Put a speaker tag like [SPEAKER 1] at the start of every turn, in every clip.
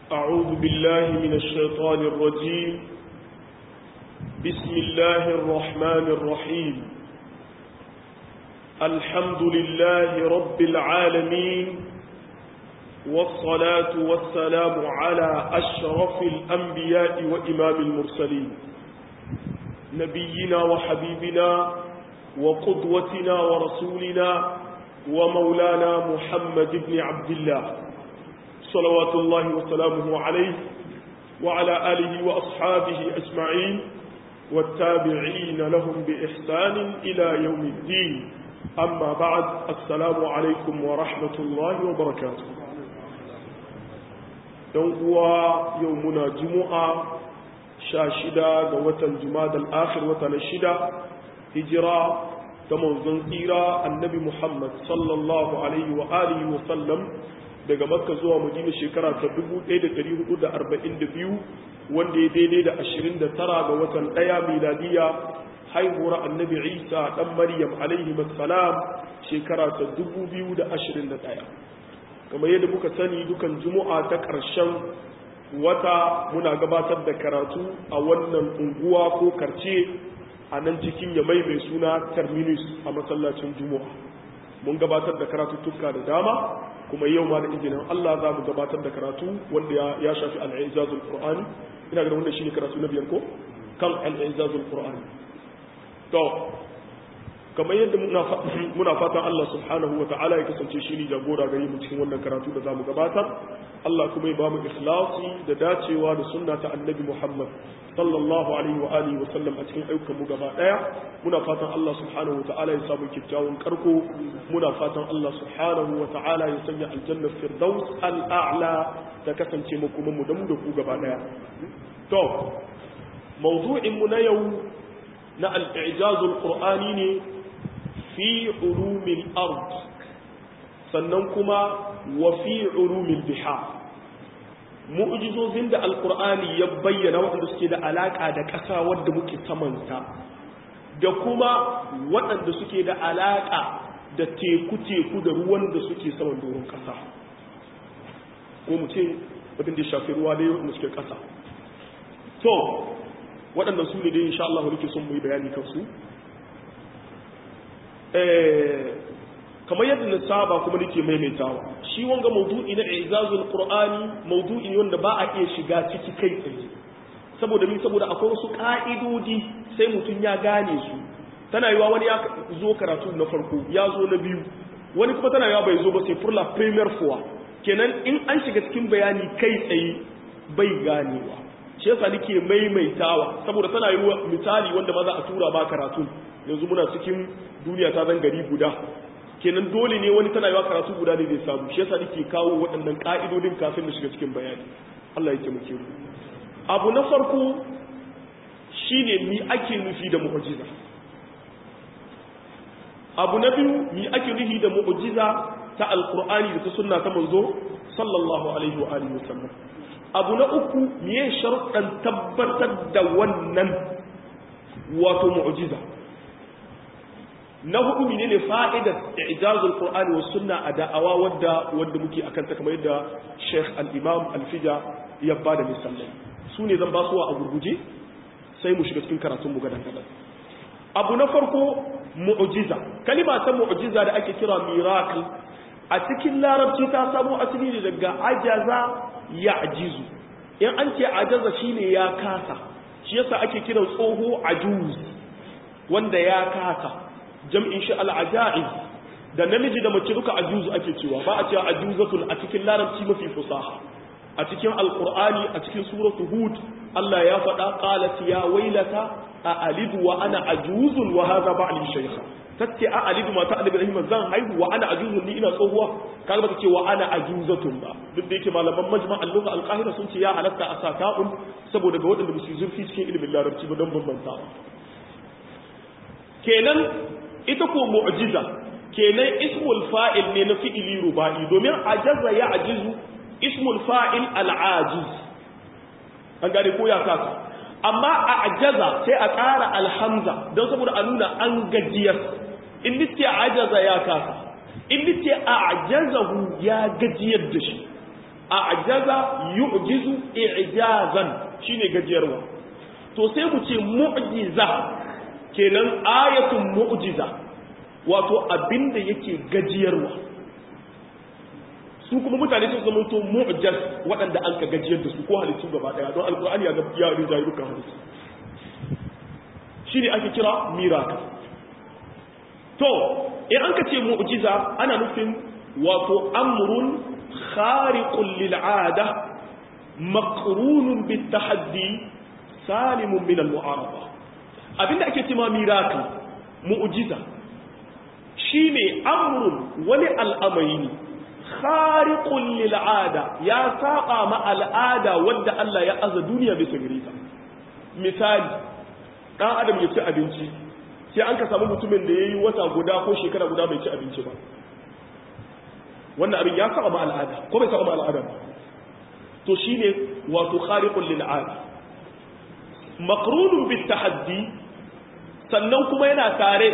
[SPEAKER 1] أعوذ بالله من الشيطان الرجيم بسم الله الرحمن الرحيم الحمد لله رب العالمين والصلاة والسلام على أشرف الأنبياء وإمام المرسلين نبينا وحبيبنا وقدوتنا ورسولنا ومولانا محمد بن عبد الله صلوات الله وسلامه عليه وعلى آله وأصحابه أجمعين والتابعين لهم بإحسان إلى يوم الدين أما بعد السلام عليكم ورحمة الله وبركاته يوم يومنا جمعة شاشدة قوة جماد الآخر وتنشدة هجرة تمنزن إيرا النبي محمد صلى الله عليه وآله وسلم daga makka zuwa madina shekara ta 1442 wanda ya daidai da 29 ga watan ɗaya miladiya haihuwar annabi isa ɗan maryam alaihi salam shekara ta 2021 kamar yadda muka sani dukan juma'a ta ƙarshen wata muna gabatar da karatu a wannan unguwa ko karce a nan cikin yamai mai suna terminus a masallacin juma'a mun gabatar da karatuttuka da dama kuma yau ma da izinin Allah za mu gabatar da karatu wanda ya shafi al'izazul qur'ani ina ga wanda shine karatu na biyar ko kan al'izazul qur'ani to kamar yadda muna fatan Allah subhanahu wa ta'ala ya kasance shi ne jagora gare mu cikin wannan karatu da zamu gabatar Allah kuma ya ba mu ikhlasi da dacewa da sunna ta annabi Muhammad sallallahu alaihi wa alihi wa sallam a cikin ayyukan mu gaba daya muna fatan Allah subhanahu wa ta'ala ya samu kyakkyawan karko muna fatan Allah subhanahu wa ta'ala ya sanya aljanna firdaus al'a'la ta kasance mu kuma mu da mu da ku gaba daya to mawdu'in mu na yau na al-i'jazul qur'ani ne fi ulumil ard sannan kuma wa fi ulumil bihar mu'jizozin da alqur'ani ya bayyana waɗanda suke da alaka da ƙasa wadda muke samanta da kuma waɗanda suke da alaka da teku-teku da ruwan da suke saman doron ƙasa ko mu ce waɗanda shafi ruwa da yawan suke ƙasa to waɗannan su ne dai insha Allah nake son mu yi bayani kansu kamar yadda na saba kuma nake maimaitawa shi wanga maudu'i na izazul qur'ani maudu'i ne wanda ba a iya shiga ciki kai tsaye saboda min saboda akwai wasu ka'idodi sai mutum ya gane su tana yiwa wani ya zo karatu na farko ya zo na biyu wani kuma tana yiwa bai zo ba sai furla premier fois kenan in an shiga cikin bayani kai tsaye bai ganewa shi yasa nake maimaitawa saboda tana yiwa misali wanda ma za a tura ba karatu yanzu muna cikin duniya ta zan gari guda kenan dole ne wani tana yawa karatu guda ne zai samu shi yasa nake kawo waɗannan ka'idodin kafin na shiga cikin bayani Allah ya taimake mu abu na farko shine mi ake nufi da mu'jiza abu na biyu mi ake nufi da mu'jiza ta alqur'ani da ta sunna ta manzo sallallahu alaihi wa alihi wasallam abu na uku miye sharuɗan tabbatar da wannan wato mu'jiza na hudu menene fa'idar ijazul qur'ani was sunna a da'awa wadda wanda muke akan ta kamar yadda Sheikh al-Imam al-Fija ya bada misalai su ne zan ba su a gurguje sai mu shiga cikin karatun mu gadan gadan abu na farko mu'jiza kalima ta mu'jiza da ake kira miracle a cikin larabci ta samo asali ne daga ajaza ya'jizu in an ce ajaza shine ya kasa shi yasa ake kiran tsoho ajuz wanda ya kasa jam'in shi al'aja'iz da namiji da mace duka ajuzu ake cewa ba a cewa ajuzatun a cikin larabci mafi fusaha a cikin alkur'ani a cikin suratu hud Allah ya faɗa qalat ya wailata a alidu wa ana ajuzun wa hadha ba'li shaykha tace a alidu mata annabi rahima zan haihu wa ana ajuzun ni ina tsohuwa kaga ba ce wa ana ajuzatun ba duk da yake malaman majma' al-lugha al-qahira sun ce ya halatta a sa ta'un saboda ga waɗanda ba su zurfi cikin ilimin larabci ba don bambanta kenan ita ko mu'jiza kenan ismul fa'il ne na fi'ili ruba'i domin ajaza ya ajizu ismul fa'il al'ajiz an gane ko ya kasa amma a ajaza sai a ƙara alhamza don saboda a nuna an gajiyar in nice ajaza ya kasa in nice a ajazahu ya gajiyar da shi a'jaza yu'jizu i'jazan shine gajiyarwa to sai mu ce mu'jiza kenan ayatun mu'jiza wato abinda yake gajiyarwa su kuma mutane sun zama to mu'jaz waɗanda an ka gajiyar da su ko halittu gaba ɗaya don alkur'ani ya ga ya rinjaye dukkan halittu shine ake kira miracle to in an ka ce mu'jiza ana nufin wato amrun khariqun lil 'ada maqrunun bit tahaddi salimun min al mu'arada abinda ake cewa miracle mu'jiza shine amrun wani al'amari ne khariqun lil 'ada ya saba ma al'ada wanda Allah ya aza duniya bisa gare ta misali dan adam ya ci abinci sai an ka samu mutumin da ya yi wata guda ko shekara guda bai ci abinci ba wannan abin ya saba ma al'ada ko bai saba ma al'ada ba to shine wato khariqul lil ada maqrunun bit tahaddi sannan kuma yana tare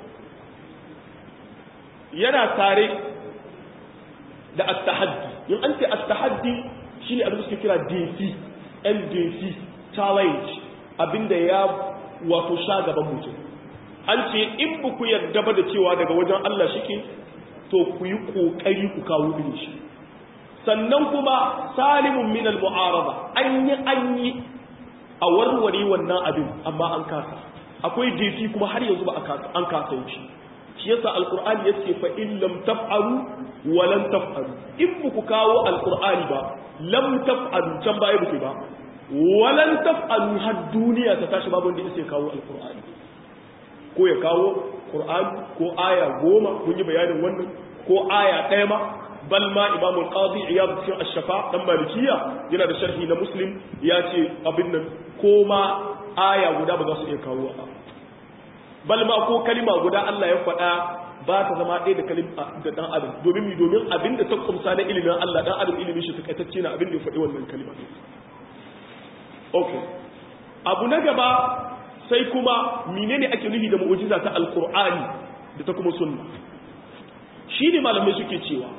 [SPEAKER 1] yana tare da at-tahaddi in an ce at-tahaddi shine abin da suke kira DC NDC challenge abinda ya wato sha gaban mutum an ce in ba ku yarda ba da cewa daga wajen Allah shike to ku yi kokari ku kawo irin shi sannan kuma salimun min al-mu'arada an yi an yi a warware wannan abin amma an kasa akwai jefi kuma har yanzu ba an kasa yin shi shi yasa alqur'ani yace fa in lam taf'alu wa lan taf'alu in ba ku kawo alqur'ani ba lam taf'alu can baya ba ba wa lan taf'alu har duniya ta tashi babu wanda yake kawo alqur'ani ko ya kawo Qur'ani ko aya goma kun yi bayanin wannan ko aya ɗaya ma bal ma Imam al-Qadi Iyad cikin Ash-Shafa dan Malikiya yana da sharhi na Muslim ya ce abin nan ko ma aya guda ba za su iya kawo ba bal ma ko kalima guda Allah ya faɗa ba ta zama ɗaya da kalima da dan adam domin mi domin abin da ta kumsa na ilimin Allah dan adam ilimin shi takaitacce na abin da ya faɗi wannan kalima okay abu na gaba sai kuma menene ake nufi da mu'jiza ta alqur'ani da ta kuma sunna shine malamai suke cewa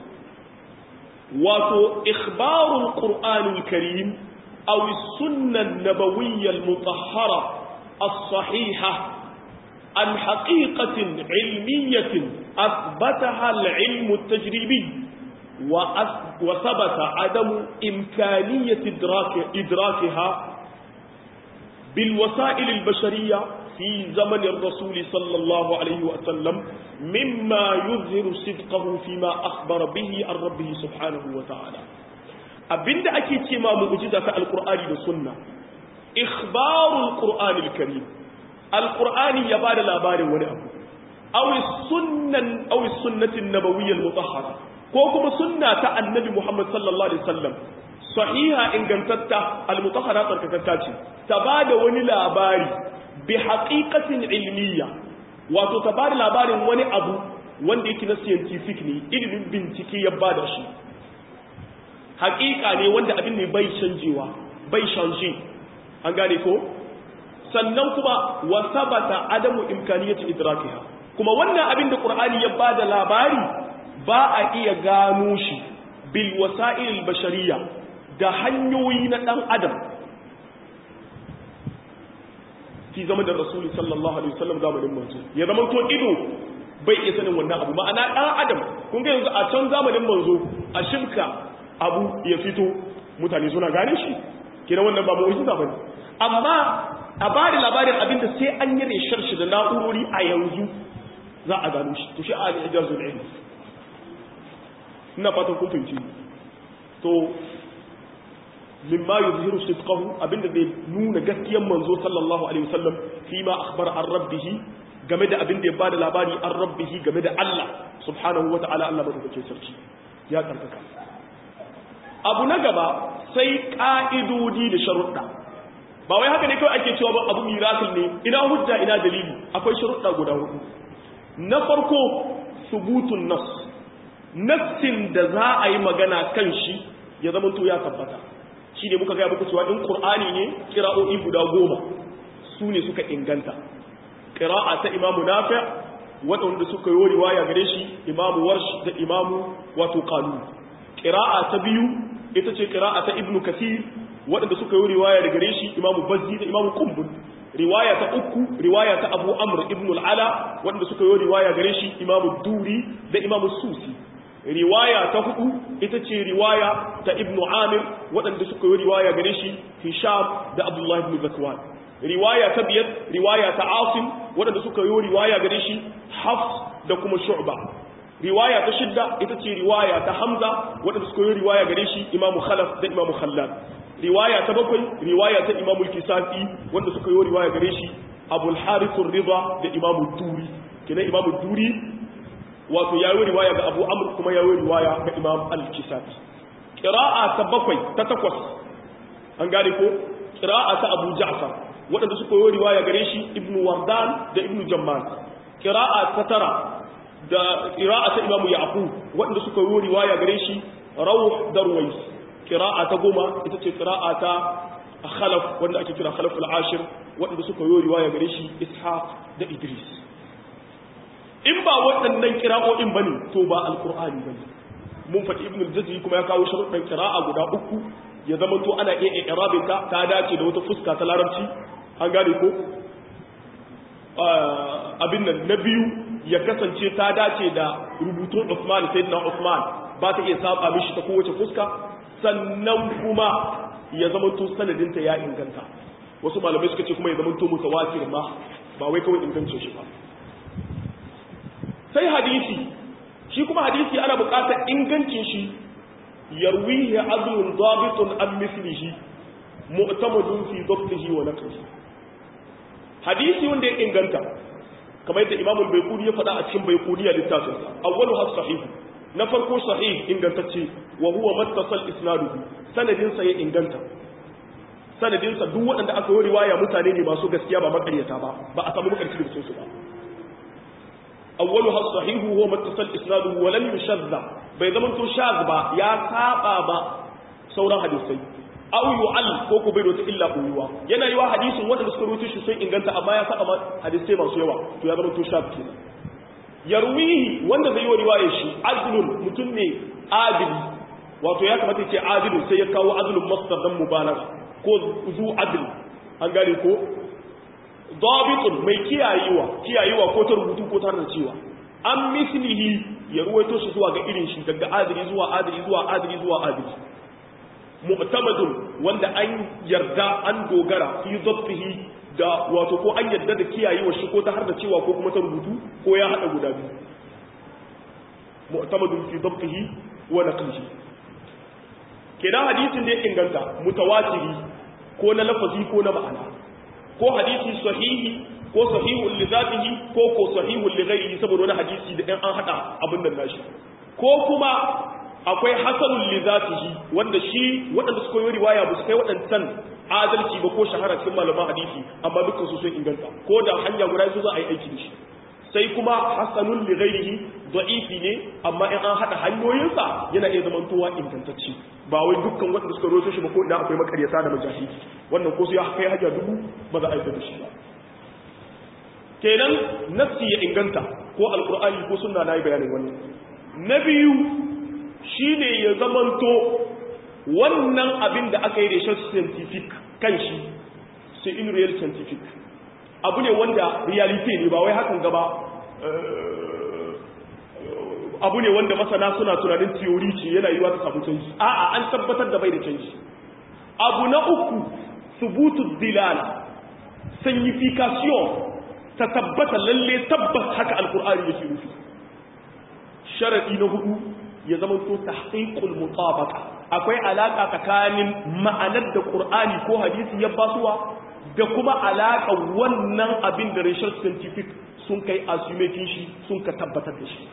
[SPEAKER 1] wato ikhbarul qur'anul karim aw as-sunnah an-nabawiyyah al-mutahhara as-sahihah an haqiqatin ilmiyyatin athbataha al-ilm at-tajribi wa وثبت عدم إمكانية إدراك إدراكها بالوسائل البشرية في زمن الرسول صلى الله عليه وسلم مما يظهر صدقه فيما أخبر به عن ربه سبحانه وتعالى أبند أكيد كما معجزة القرآن والسنة إخبار القرآن الكريم القرآن يبار الأبار ونأبو أو السنة أو السنة النبوية المطهرة كوكب سنة النبي محمد صلى الله عليه وسلم sahiha ingantatta almutahhara tsarkakatta ce ta bada wani labari bi haqiqatin ilmiya wato ta bada labarin wani abu wanda yake na scientific ne ilimin bincike ya bada shi haqiqa ne wanda abin ne bai canjewa bai shanje an gane ko sannan kuma wa sabata adamu imkaniyati idrakiha kuma wannan abin da qur'ani ya bada labari ba a iya gano shi bil wasa'il bashariyya da hanyoyi na ɗan adam fi zama da rasuli sallallahu alaihi wasallam zamanin manzo ya zama to ido bai iya sanin wannan abu ma'ana ɗan adam kun ga yanzu a can zamanin manzo a shimka abu ya fito mutane suna gane shi kina wannan ba mu'jiza bane amma a ba da labarin abinda sai an yi reshar shi da na'urori a yanzu za a gano shi to shi a al-ijazul ilmi ina fatan kun fahimci to mimma yuzhiru sidqahu abinda zai nuna gaskiyar manzo sallallahu alaihi wasallam fi ma akhbara an rabbih game da abinda ya bada labari an rabbih game da Allah subhanahu wataala Allah madaukakin sarki ya karkaka abu na gaba sai ka'idodi da sharuɗa ba wai haka ne kawai ake cewa ba abu miracle ne ina hujja ina dalili akwai sharuɗa guda hudu na farko subutun nas nassin da za a yi magana kan shi ya zama to ya tabbata shi ne muka gaya muku cewa in ƙur'ani ne ƙira'o'i guda goma su ne suka inganta ƙira'a ta imamu nafi waɗanda suka yi riwaya gare shi imamu warsh da imamu wato kanu ƙira'a ta biyu ita ce qira'a ta ibnu kathir waɗanda suka yi riwaya daga gare shi imamu bazzi da imamu qumbul riwaya ta uku riwaya ta abu amr ibn al-ala waɗanda suka yi riwaya gare shi imamu duri da imamu susi riwaya ta hudu ita ce riwaya ta ibn amir waɗanda suka yi riwaya gare shi hisham da abdullahi ibn zakwan riwaya ta biyar riwaya ta asim waɗanda suka yi riwaya gare shi hafs da kuma shu'ba riwaya ta shidda ita ce riwaya ta hamza waɗanda suka yi riwaya gare shi imamu khalaf da imamu khallad riwaya ta bakwai riwaya ta imamu kisafi wanda suka yi riwaya gare shi abul harithur rida da imamu duri kenan imamu duri wato ya yi riwaya ga abu amr kuma ya yi riwaya ga imam al-kisafi qira'a ta bakwai ta takwas an gane ko qira'a ta abu ja'far waɗanda suka yi riwaya gare shi ibnu wardan da ibnu jamman qira'a ta tara da qira'a ta imamu yaqub waɗanda suka yi riwaya gare shi rawh darwais qira'a ta goma ita ce qira'a ta khalaf wanda ake kira khalaf al-ashir waɗanda suka yi riwaya gare shi ishaq da idris in ba waɗannan qira'o'in bane to ba alqur'ani bane mun faɗi ibnu al-jazzi kuma ya kawo sharuɗan qira'a guda uku ya zama to ana iya i'rabin ta ta dace da wata fuska ta larabci an gane ko abin nan na biyu ya kasance ta dace da rubutun Uthman sayyidina Uthman ba ta iya saba mishi ta kowace fuska sannan kuma ya zamanto sanadinta ya inganta wasu malamai suka ce kuma ya zamanto mutawatir ma ba wai kawai ingancin shi ba sai hadisi shi kuma hadisi ana buƙatar ingancin shi yarwihi adlun dabitun an mislihi mu'tamadun fi dabtihi wa naqlihi hadisi wanda ya inganta kamar yadda imamul baiquni ya faɗa a cikin baiquni a littafinsa awwalu has sahih na farko sahih ingantacce wa huwa mattasal isnaduhu sanadin sa ya inganta sanadin sa duk waɗanda aka yi riwaya mutane ne masu gaskiya ba makaryata ba ba a samu makarci da cikin su ba awwalu has sahih huwa mattasal isnaduhu wa lam yushadda bai zama to shaz ba ya saba ba sauran hadisai aw yu'al ko ko bai rota illa uyuwa yana yiwa hadisin wanda suka rubuta shi sun inganta amma ya saba hadisai masu yawa to ya zama to shaz kenan yarwihi wanda zai yi riwaya shi adlun mutum ne adili wato ya kamata ce adilun sai ya kawo adlun masdar dan mubalagha ko zu adl an gane ko dabitun mai kiyayewa kiyayewa ko ta rubutu ko ta cewa an mislihi ya ruwaito shi zuwa ga irin shi daga adili zuwa adili zuwa adili zuwa adili mu'tamadun wanda an yarda an dogara fi dhabtihi da wato ko an yarda da kiyayewa shi ko ta har da cewa ko kuma ta rubutu ko ya hada guda biyu mu'tamadun fi dhabtihi wa naqlihi kenan hadisin da ya inganta mutawatiri ko na lafazi ko na ma'ana ko hadisi sahihi ko sahihun li zatihi ko ko sahihun li ghairihi saboda wani hadisi da ɗan an hada abin nan nashi ko kuma akwai hasanun li zatihi wanda shi waɗanda suka yi riwaya ba su kai waɗancan adalci ba ko shahara cikin malaman hadisi amma dukkan su sun inganta ko da hanya guda su za a yi aiki da shi sai kuma hasanun li ghairihi da'ifi ne amma in an hada hanyoyinsa yana iya zamantowa ingantacce ba wai dukkan waɗanda suka roto shi ba ko ina akwai makaryata da majahidi wannan ko su ya kai hajja dubu ba za a aika da shi ba kenan nafsi ya inganta ko alqur'ani ko sunna na yi bayanin wannan na biyu shine ya zamanto wannan abin da aka yi research scientific kan shi sai in real scientific abu ne wanda reality ne ba wai hakan gaba abu ne wanda masana suna tunanin theory ce yana yiwa ta samu canji a'a an tabbatar da bai da canji abu na uku subutu dilala signification ta tabbata lalle tabbas haka alkur'ani yake nufi sharadi na hudu ya zama to tahqiqul mutabaqa akwai alaka tsakanin ma'anar da qur'ani ko hadisi ya basuwa da kuma alaka wannan abin da research scientific sun kai assume shi sun ka tabbatar da shi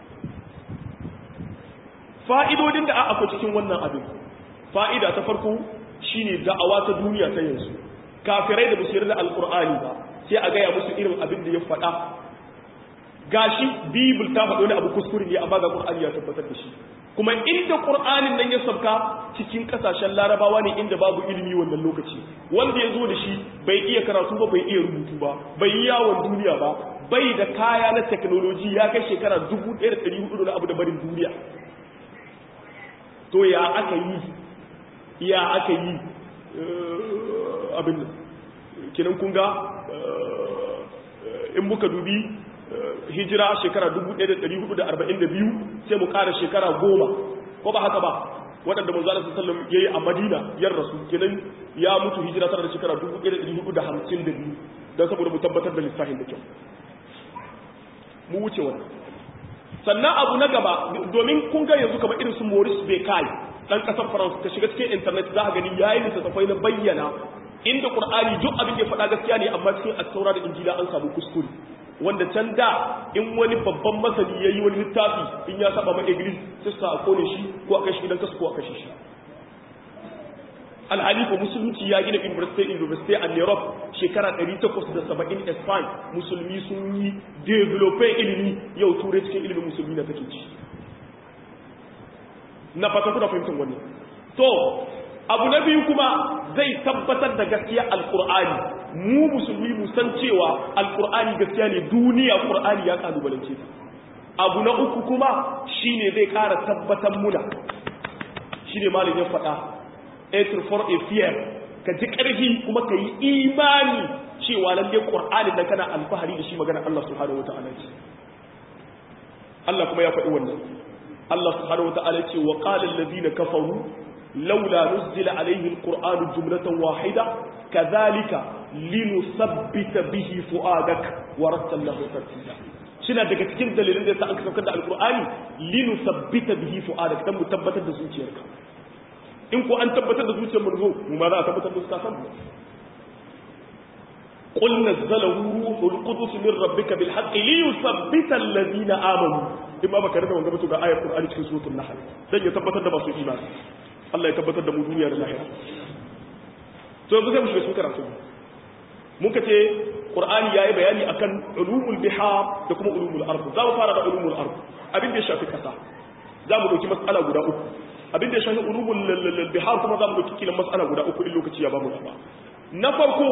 [SPEAKER 1] fa'idodin da akwai cikin wannan abin fa'ida ta farko shine da'awa ta duniya ta yanzu kafirai da musu da alqur'ani ba sai a gaya musu irin abin da ya faɗa gashi bibil ta faɗo ne abu kuskure ne amma ga qur'ani ya tabbatar da shi kuma inda qur'anin nan ya sabka cikin kasashen larabawa ne inda babu ilimi wannan lokaci wanda ya zo da shi bai iya karatu ba bai iya rubutu ba bai yi yawon duniya ba bai da kaya na technology ya kai shekara 1400 na abu da barin duniya to ya aka yi ya aka yi abin nan kinan kun ga in muka dubi hijira shekara 1442 sai mu ƙara shekara goma ko ba haka ba waɗanda manzo Allah sallallahu alaihi yayi a Madina yar rasu kenan ya mutu hijira tana da shekara 1452 dan saboda mu tabbatar da lissafin da kyau mu wuce wannan sannan abu na gaba domin kun ga yanzu kamar irin su Maurice Bucaille dan kasar France ka shiga cikin internet za ka gani yayin littattafai na bayyana inda Qur'ani duk abin da ya faɗa gaskiya ne amma cikin at-Taura da Injila an samu kuskure wanda can da in wani babban masani yayi wani littafi in ya saba ma Iglis sai sa a kone shi ko a kai shi gidan kasu ko a kashe shi alhali ko musulunci ya gina university university a Europe shekara 870 Spain musulmi sun yi develop ilimi yau turai cikin ilimin musulmi na take ci na fata kuna fahimtar wannan to abu na biyu kuma zai tabbatar da gaskiya alkur'ani mu musulmi mu san cewa alkur'ani gaskiya ne duniya qur'ani ya kalubalance ta abu na uku kuma shine zai kara tabbatar muna shine malamin ya faɗa etir for a fear ka ji ƙarfi kuma ka yi imani cewa lalle qur'ani da kana alfahari da shi magana Allah subhanahu wataala ce Allah kuma ya faɗi wannan Allah subhanahu wataala ce wa qala allazina kafaru لولا نزل عليه القرآن جملة واحدة كذلك لنثبت به فؤادك ورتله ترتيلا shina daga cikin dalilin da yasa aka saukar da alqur'ani linu sabbita bihi fu'adak dan mu tabbatar da zuciyarka in ko an tabbatar da zuciyar manzo mu ma za a tabbatar da su kasan mu qul nazzalahu ruhul qudus min rabbika bil haqqi li yuthabbita alladhina amanu imma baka rada wanga mutu ga ayar qur'ani cikin suratul nahl dan ya tabbatar da masu imani Allah ya tabbatar da mu duniya da lahira to yanzu sai mu shiga cikin karatu muka ce qur'ani yayi bayani akan ulumul bihar da kuma ulumul ard za mu fara da ulumul ard abin da ya shafi kasa za mu dauki mas'ala guda uku abin da ya shafi ulumul bihar kuma za mu dauki kilan mas'ala guda uku in lokaci ya ba mu ba na farko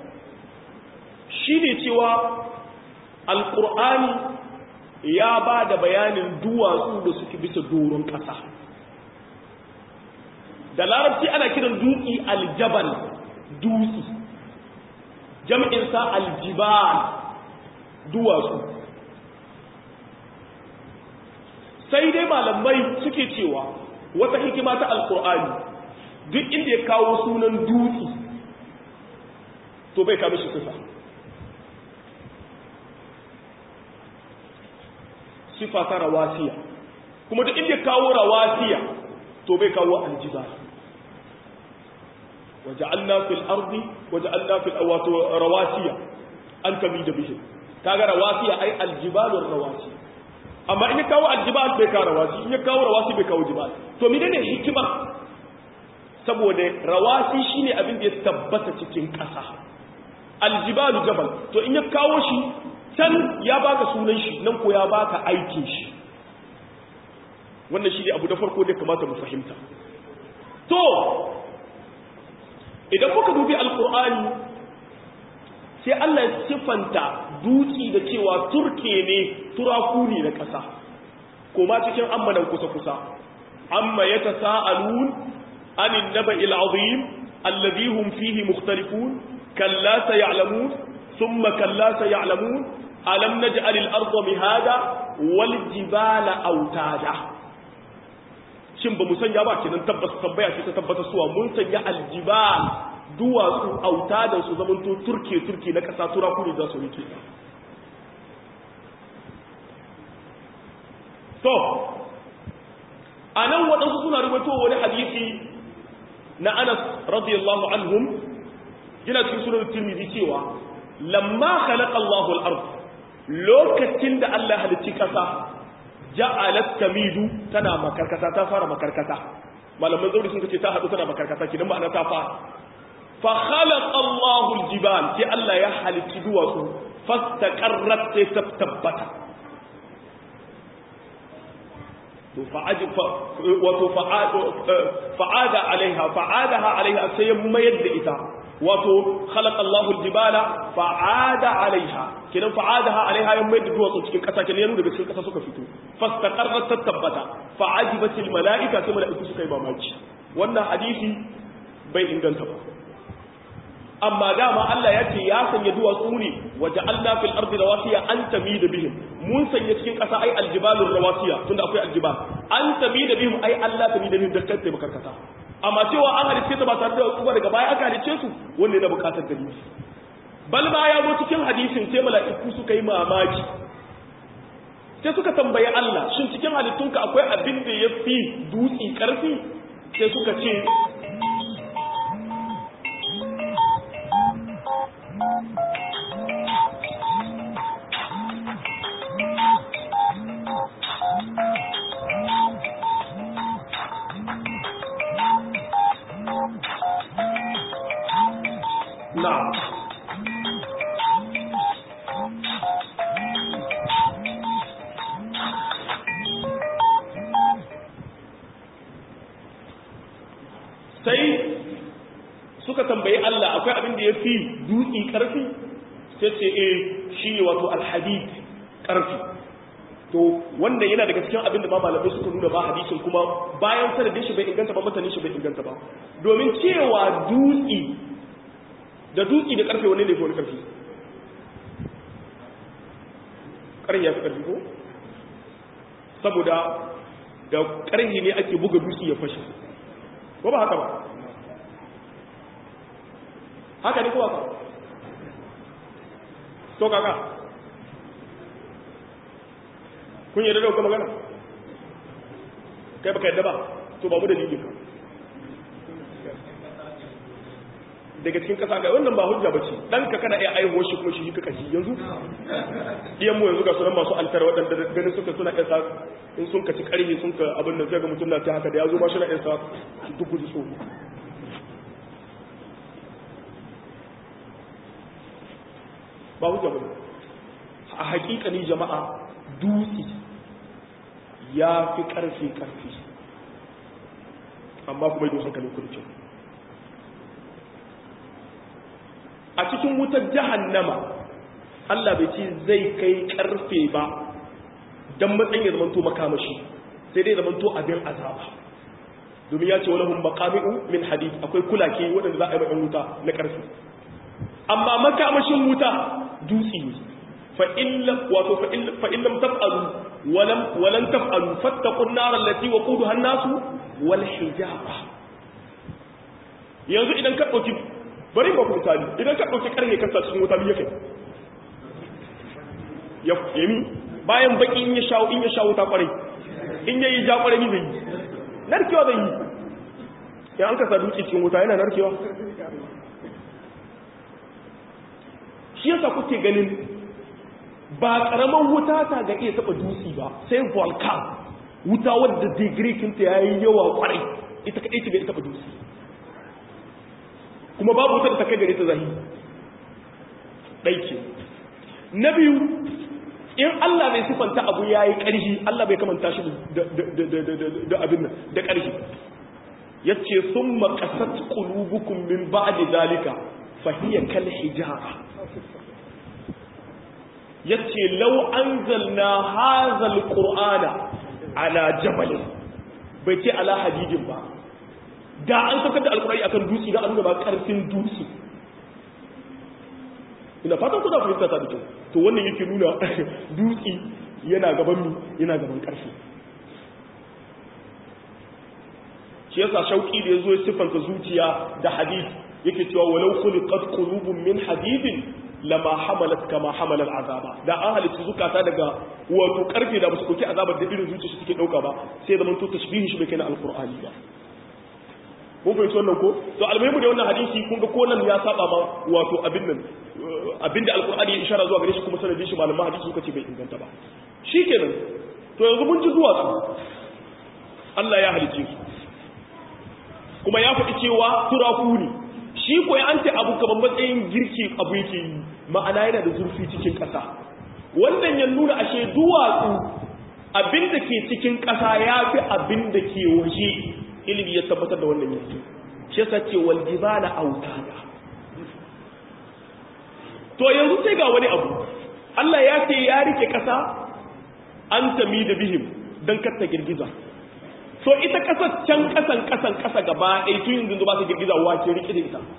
[SPEAKER 1] shine cewa alqur'ani ya ba da bayanin duwatsu da suke bisa doron kasa da larabci ana kiran dutse aljabal dutse jam'insa aljibal duwatsu sai dai malamai suke cewa wata hikima ta alkur'ani duk inda ya kawo sunan dutse to bai kama shi sifa sifa ta rawasiya kuma duk inda ya kawo rawasiya to bai kawo aljibal وجعلنا في الأرض وجعلنا في الأوات رواسي أن تميد بهم كاغا رواسي أي الجبال الرواسي أما إن كاو الجبال بكا رواسي إن كاو رواسي بكا جبال تو منين حكمة saboda rawasi shine abin da ya tabbata cikin ƙasa aljibalu jabal to in ya kawo shi can ya baka sunan shi nan ko ya baka aikin shi wannan shi ne abu da farko da kamata mu fahimta to idan muka dubi alkur'ani sai Allah ya siffanta dutsi da cewa turke ne turaku ne na ƙasa kuma cikin ammanan kusa-kusa amma ya ta sa'alun anin naba il'azim allazi hum fihi mukhtalifun kalla sa ya'lamun thumma kalla sa ya'lamun alam naj'al al-ardha mihada wal jibala autada shin ba mu sanya ba kenan tabbas tambaya ce ta tabbata suwa mun sanya aljibal duwatsu auta da su zaman to turke turke na kasa tura kuri za su rike to a nan waɗansu suna rubuto wani hadisi na anas radiyallahu anhum yana cikin sunan tirmidhi cewa lamma khalaqa Allahu al-ard lokacin da Allah halicci kasa ja'alat tamidu tana makarkata ta fara makarkata malaman zauri sun ce ta hadu tana makarkata kidan ma'ana ta fara fa khalaqa Allahu al-jibal sai Allah ya halicci duwatsu fastaqarrat sai ta tabbata to fa'ajib wato fa'ada alaiha fa'adaha alaiha sai mayar da ita wato khalaqa Allahu al-jibala fa'ada alaiha kidan fa'adaha alaiha yan mai da duwatsu cikin kasa kenan yanu daga cikin kasa suka fito fastaqarrat tabbata fa'ajibatil malaika sai malaiku suka yi mamaki wannan hadisi bai inganta ba amma dama Allah ya ce ya sanya duwatsu ne waje Allah fil ardi rawasiya an tami da bihim mun sanya cikin ƙasa ai aljibalur rawasiya tunda akwai aljibal an tami da bihim ai Allah tami da bihim da kanta makarkata amma cewa an halicce ta ba tare da wasu ba daga baya aka halicce su wanda yana bukatar dalili bal ba ya zo cikin hadisin sai mala'iku suka yi mamaki sai suka tambayi Allah shin cikin halittunka akwai abin da ya fi dutse karfi sai suka ce na'am sai suka tambayi Allah akwai abin da ya fi dutse ƙarfi sai ce e shi ne wato alhadid ƙarfi to wanda yana daga cikin abin da ma malamai suka nuna ba hadisin kuma bayan sanadin shi bai inganta ba mutanen shi bai inganta ba domin cewa dutse da dutse da ƙarfe wani ne fi wani ƙarfi ƙarfi ya fi ƙarfi ko saboda da ƙarfi ne ake buga dutse ya fashe ko ba haka ba haka ne ko haka to kaka kun yi da dauka magana kai baka yadda ba to ba mu da ka daga cikin kasa ga wannan ba hujja bace dan ka kana iya aihuwar shi kuma shi ka kashi yanzu iyan mu yanzu ga sunan masu altar waɗanda ganin suka suna isa in sun kaci karhi sun ka abin da zai ga mutum na ta haka da ya zo ma shi na isa duk gudu so ba hujja bane a hakikani jama'a dutse ya fi karfi karfi amma kuma yi hankalin kurcin a cikin wutar jahannama Allah bai ce zai kai karfe ba don matsayin ya zamanto makamashi sai dai zamanto abin azaba domin ya ce walahun makami'u min hadith akwai kulake waɗanda za a yi ma'yan wuta na karfe amma makamashin wuta dutse ne wato fa'in lam taf'alu walan taf'alu fattakun narar lati wa kudu hannasu wal hijaba yanzu idan ka ɗauki bari ba ku misali idan ka ɗauki ƙarfe kasa cikin wuta biyu kai ya yami bayan baki in ya shawo in ya shawo ta kwarai in yayi ja kwarai ni zai yi narkewa zai yi ya an kasa duki cikin wuta yana narkewa shi yasa kuke ganin ba karaman wuta ta ga iya taba dutse ba sai volcan wuta wadda degree kinta yayi yawa kwarai ita kadai ce bai taba dutse kuma babu wuta da ta kai gare ta zahi ɗaike na biyu in Allah bai sifanta abu ya yi ƙarfi Allah bai kamanta shi da abin nan da ƙarfi ya ce sun makasat ƙulubukun min ba da zalika fahiyar kal hijara ya ce lau an zalna hazal ƙur'ana ala jabalin bai ce ala hadidin ba da an saukar da alkurari akan dutse da an nuna ba karfin dutse ina fatan kuna fahimta ta da kyau to wannan yake nuna dutse yana gaban mu yana gaban karfi shi yasa shauki da yazo ya siffanta zuciya da hadith yake cewa walau khuliqat qulubun min hadidin lama hamalat kama hamala azaba da an halitta zukata daga wato karfe da ba su dauki azabar da irin zuciya suke dauka ba sai zaman to tashbihin shi bai kai na alqur'ani ba mun fahimci wannan ko to almuhimu da wannan hadisi kun ga ko nan ya saba ma wato abin nan abinda alqur'ani ya ishara zuwa gare shi kuma sanadin shi malaman hadisi suka ce bai inganta ba shikenan to yanzu mun ji zuwa su Allah ya halice su kuma ya faɗi cewa turaku ne shi ko ya ante abu kaman matsayin girki abu yake yi ma'ana yana da zurfi cikin ƙasa wannan ya nuna ashe duwatsu abin da ke cikin ƙasa ya fi abin da ke waje ilimi ya tabbatar da wannan yanzu shi yasa ce wal jibala autada to yanzu sai ga wani abu Allah ya ce ya rike kasa an tami da bihim dan katta girgiza so ita kasar can kasan kasan kasa gaba ɗaya tun yanzu ba ta girgiza wa ke rike da ita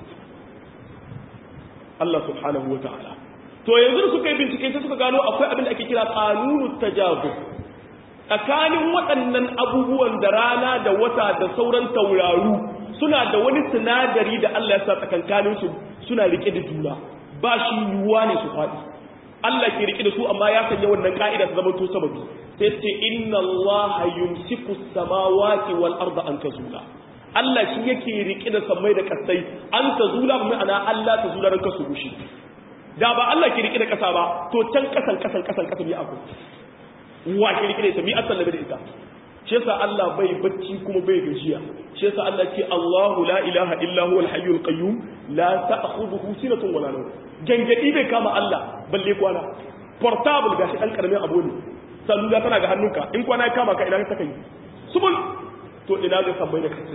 [SPEAKER 1] Allah subhanahu wa ta'ala to yanzu suka yi bincike sai suka gano akwai abin da ake kira qanunut tajazub tsakanin waɗannan abubuwan da rana da wata da sauran tauraru suna da wani sinadari da Allah ya sa tsakankanin su suna rike da juna ba shi yiwuwa ne su faɗi Allah ke rike da su amma ya sanya wannan ka'ida ta zama to sababi sai ce inna Allah yumsiku samawati wal arda an tazula Allah shi yake rike da samai da kasai an tazula ma'ana Allah tazula ran kasu gushi da ba Allah ke rike da kasa ba to can kasan kasan kasan kasan ya akwai wa ke rike da ita mi asal da ita shi yasa Allah bai bacci kuma bai gajiya shi yasa Allah ce Allahu la ilaha illa huwal hayyul qayyum la ta'khudhuhu sinatun wala nawm gangadi bai kama Allah balle kwana portable gashi dan karamin abu ne salula tana ga hannunka in kwana ya kama ka ina ka kai subul to ina ga sabbai da kace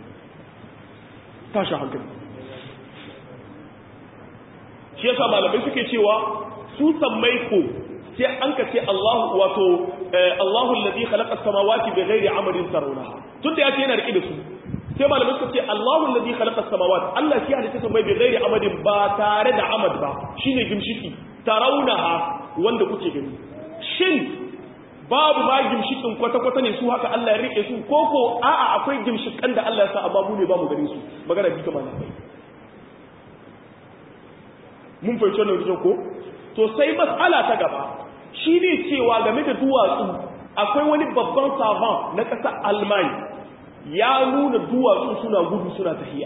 [SPEAKER 1] tashi hankali shi yasa malamai suke cewa su sammai ko sai an ka ce Allahu wato Allahu alladhi khalaqa as-samawati bighairi amadin tarawnaha tunda yace yana rike da su sai malamai suka ce Allahu alladhi khalaqa as-samawati Allah shi halitta su bai bighairi amadin ba tare da amad ba shine gimshiki tarawnaha wanda kuke gani shin babu ma gimshikin kwata-kwata ne su haka Allah ya rike su koko a'a akwai gimshikan da Allah ya sa amma mu ne ba mu gare su magana bi kamar nan mun fahimci wannan rikin ko to sai matsala ta gaba shi ne cewa game da duwatsu akwai wani babban sabon na ƙasar almani ya nuna duwatsu suna gudu suna tafiya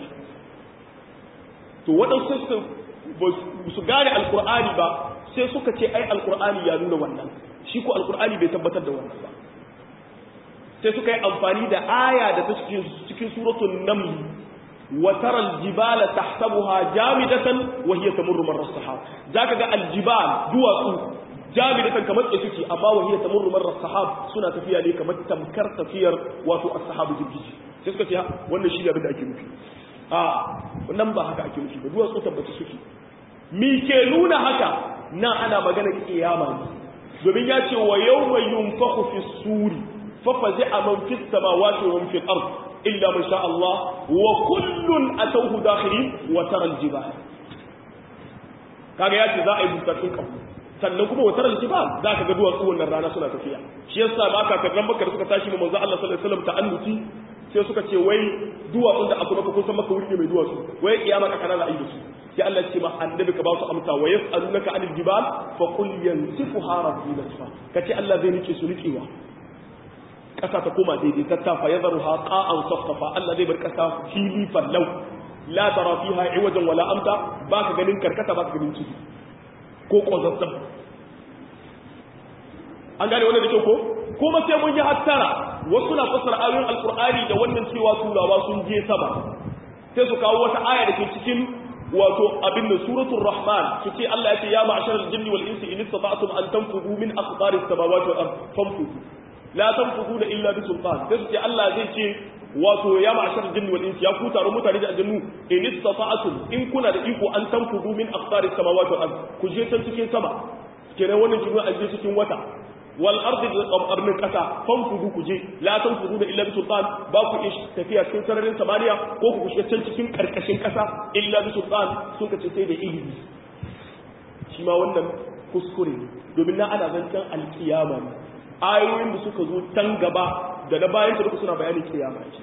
[SPEAKER 1] to waɗansu su gane alkur'ani ba sai suka ce ai alkur'ani ya nuna wannan shi ko alkur'ani bai tabbatar da wannan ba sai suka yi amfani da aya da ta cikin suratun namli وترى الجبال تحسبها جامدة وهي تمر مر السحاب ذاك جاء الجبال دواسو جامدة كما تسكي أما وهي تمر مر السحاب سنة تفيا لي كما تمكر تفير واتو السحاب جبجي تسكي وانا شيء بدأ أكي نفي آه wannan ba haka ake nufi ba duwatsu tabbata suke mi ke nuna haka na ana magana kiyama ne domin ya ce wa yawma yunfakhu fi suri fa fazi'a man fis samawati wa man fil ard إلا ما شاء الله وكل أتوه داخلين وترى الجبال kaga yace za a yi bukatun kafu sannan kuma watar aljibal za ka ga duwatsu wannan rana suna tafiya shi yasa ma kakarran makar suka tashi mu manzo Allah sallallahu alaihi wasallam ta'annuti sai suka ce wai duwatsun da aka maka kun san maka wuri ne mai duwatsu wai kiyama ka kana za a yi da su sai Allah ya ce ma annabi ka ba su amsa wa yas'alunaka anil jibal fa qul yansifuha rabbi nasfa kace Allah zai nike su nikewa ƙasa ta koma daidai ta tafa ya zaru haƙa an saftafa Allah zai bar ƙasa fili fallau la tara fiha iwajan wala amta ba ka ganin karkata ba ka ganin ciki ko ƙwazazzab an gane wannan da kyau ko kuma sai mun yi hattara wasu na fassara ayoyin alkur'ani da wannan cewa turawa sun je sama sai su kawo wata aya da ke cikin wato abin da suratul rahman su ce Allah ya ce ya ma'asharal jinni wal insi in istata'tum an tanfudu min aqtaris samawati wal ard fanfudu la tanfuduna illa bi sultan sai su ce Allah zai ce wato ya ma'ashar jinni wal insi ya ku taron mutane da aljannu in istata'tum in kuna da iko an tanfudu min aqtaris samawati wal ard ku je can cikin sama kenan wannan kin a je cikin wata wal ardi da qabarnin kasa fanfudu ku je la tanfuduna illa bi sultan ba ku ish tafiya cikin sararin samaniya ko ku kushe can cikin karkashin kasa illa bi sultan sun ka ce sai da ilimi shi ma wannan kuskure ne domin na ana zancen alkiyama ne ayoyin da suka zo can gaba da na bayan duka suna bayanin kiyama ce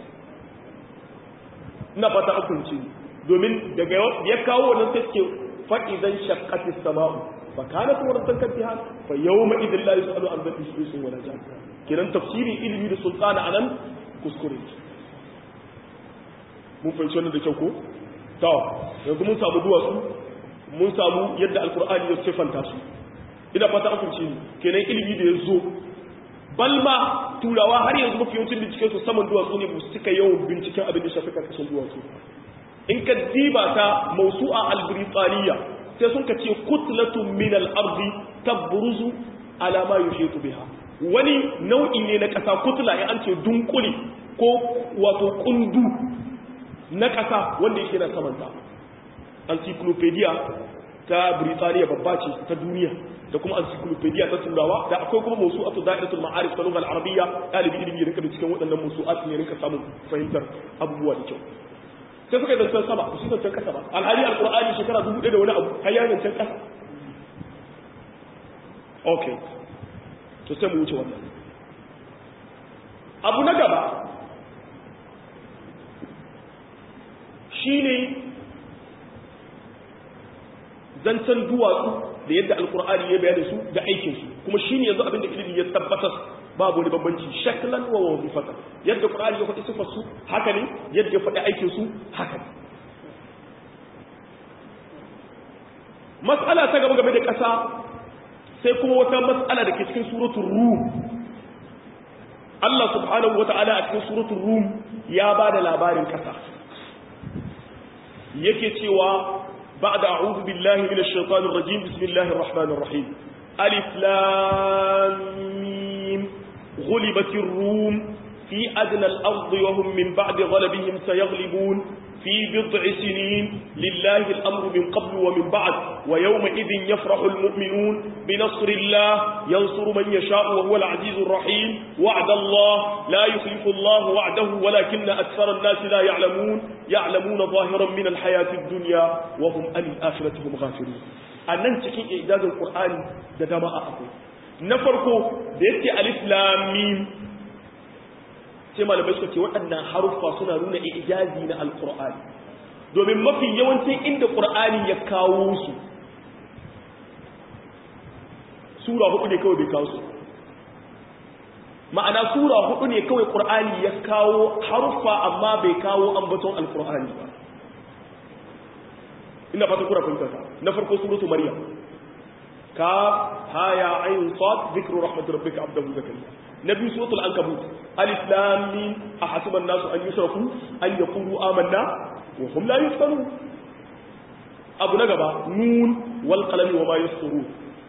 [SPEAKER 1] ina fata akunci domin daga ya kawo wannan sai suke faɗi zan shakkati sama'u fa kana kuma ran kan tiha fa yawma idin la yusalu an dhabbi susun wala jan kiran tafsirin ilimi da sultana anan kuskure mun fahimci wannan da kyau ko to yanzu mun samu duwatsu mun samu yadda alqur'ani ya sifanta su ina fata akunci kenan ilimi da ya zo balma turawa har yanzu mafi yawancin binciken su saman duwatsu ne su cika yawan binciken abin da shafi karkashin duwatsu in ka diba ta mausu'a al-britaniya sai sun ka ce kutlatun min al-ardi tabruzu ala ma yushitu biha wani nau'i ne na kasa kutla in an ce dunkule ko wato kundu na kasa wanda yake na saman ta encyclopedia ta Birtaniya babba ce ta duniya da kuma encyclopedia ta turawa da akwai kuma mawsu'atu da'iratul ma'arif ta lughal arabiyya dalibi ilimi ya rinka cikin waɗannan mawsu'at ne rinka samun fahimtar abubuwa da kyau sai suka yi zancen sama su zancen kasa ba alhali alqur'ani shekara dubu ɗaya da wani abu har ya zancen kasa okay to sai mu wuce wannan abu na gaba shine zancen duwatsu da yadda alkur'ani ya bayar su da aikinsu kuma shine yanzu abinda ilimi ya tabbatar babu wani bambanci shaklan wa wazifatan yadda qur'ani ya faɗi sifar su haka ne yadda ya faɗi aikin su haka ne mas'ala ta gaba game da ƙasa sai kuma wata mas'ala da ke cikin suratul rum Allah subhanahu wata'ala a cikin suratul rum ya ba da labarin ƙasa yake cewa بعد أعوذ بالله من الشيطان الرجيم بسم الله الرحمن الرحيم ألف لام ميم غلبت الروم في أدنى الأرض وهم من بعد غلبهم سيغلبون في بضع سنين لله الأمر من قبل ومن بعد ويومئذ يفرح المؤمنون بنصر الله ينصر من يشاء وهو العزيز الرحيم وعد الله لا يخلف الله وعده ولكن أكثر الناس لا يعلمون يعلمون ظاهرا من الحياة الدنيا وهم عن الآخرة هم غافلون أنن تكين إعداد القرآن ده دماء أقول نفرقه بيتي ألف لام ميم sai malamai suka ce waɗannan haruffa suna nuna ijazi na alƙur'ani domin mafi yawancin inda ƙur'ani ya kawo su sura hudu ne kawai bai kawo su ma'ana sura hudu ne kawai ƙur'ani ya kawo haruffa amma bai kawo ambaton alƙur'ani ba ina fata kura fahimta na farko suratu maryam ka haya ayin sad zikru rahmatir rabbika abdahu zakariya نبي سورة العنكبوت ألف لام ميم أحسب الناس أن يشركوا أن يقولوا آمنا وهم لا يفتنون أبو نجبة نون والقلم وما يسطرون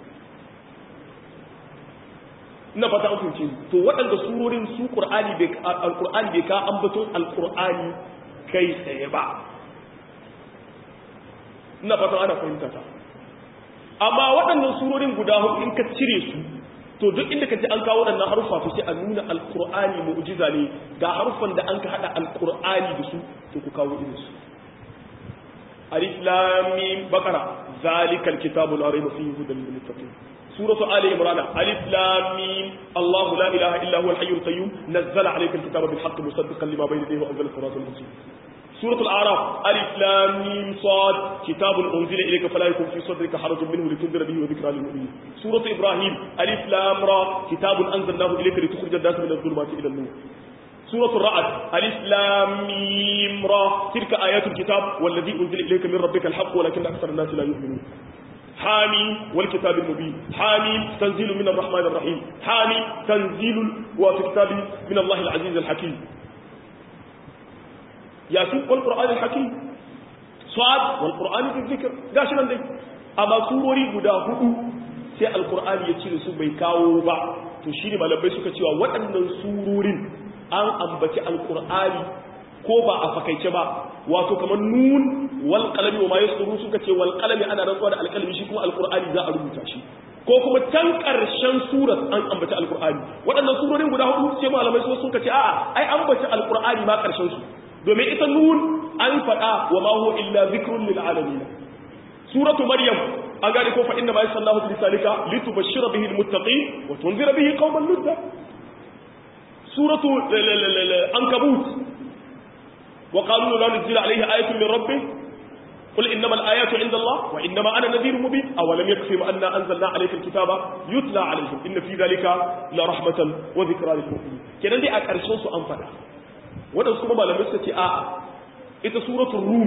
[SPEAKER 1] ina fata an fahimce to waɗanda surorin su qur'ani bai alqur'ani bai ka ambaton alqur'ani kai tsaye ba ina fata ana fahimta ta amma waɗannan surorin guda hudu in ka cire su to duk inda ka ji an kawo waɗannan harufa to sai a nuna alqur'ani mu'jiza ne ga harufan da an ka hada alqur'ani da su to ku kawo irin su alif lam mim baqara zalikal kitabu la rayba fihi hudan lil muttaqin suratu ali imran alif lam mim allah la ilaha illa huwa al hayyul qayyum nazzala alayka al kitaba bil haqq musaddiqan lima bayna yadayhi wa anzala siratal mustaqim سورة الأعراف ألف لام ميم صاد كتاب أنزل إليك فلا يكون في صدرك حرج منه لتنذر به وذكرى للمؤمنين سورة إبراهيم ألف لام را كتاب أنزلناه إليك لتخرج الناس من الظلمات إلى النور سورة الرعد ألف لام ميم را تلك آيات الكتاب والذي أنزل إليك من ربك الحق ولكن أكثر الناس لا يؤمنون حاميم والكتاب المبين حاميم تنزيل من الرحمن الرحيم حاميم تنزيل وفي كتاب من الله العزيز الحكيم yasin wal qur'anil hakim sad wal qur'ani fi dhikr gashi nan dai amma surori guda hudu sai alqur'ani ya cire su bai kawo ba to shine malamai suka cewa waɗannan surorin an ambaci alqur'ani ko ba a fakaice ba wato kamar nun wal qalami wa ma yasuru suka ce wal qalami ana rantsuwa da alqalami shi kuma alqur'ani za a rubuta shi ko kuma can ƙarshen surat an ambaci alqur'ani waɗannan surorin guda hudu sai malamai suka ce a'a ai ambaci alqur'ani ma ƙarshen su domin ita nun an faɗa wa ma huwa illa zikrun lil alamin suratu maryam an gane ko fa inna ma yasallahu bi lisanika litubashshira bihi al muttaqin wa tunzira bihi qauman ludda suratu ankabut wa qalu la nuzila alayhi ayatun min rabbih قل إنما الآيات عند الله وإنما أنا نذير مبين أولم يكفهم أنا أنزلنا عليك الكتاب يتلى عليهم إن في ذلك لرحمة وذكرى للمؤمنين كنا دي أكارشون سو أنفنا waɗansu kuma malamai suka ce a ita suratul rum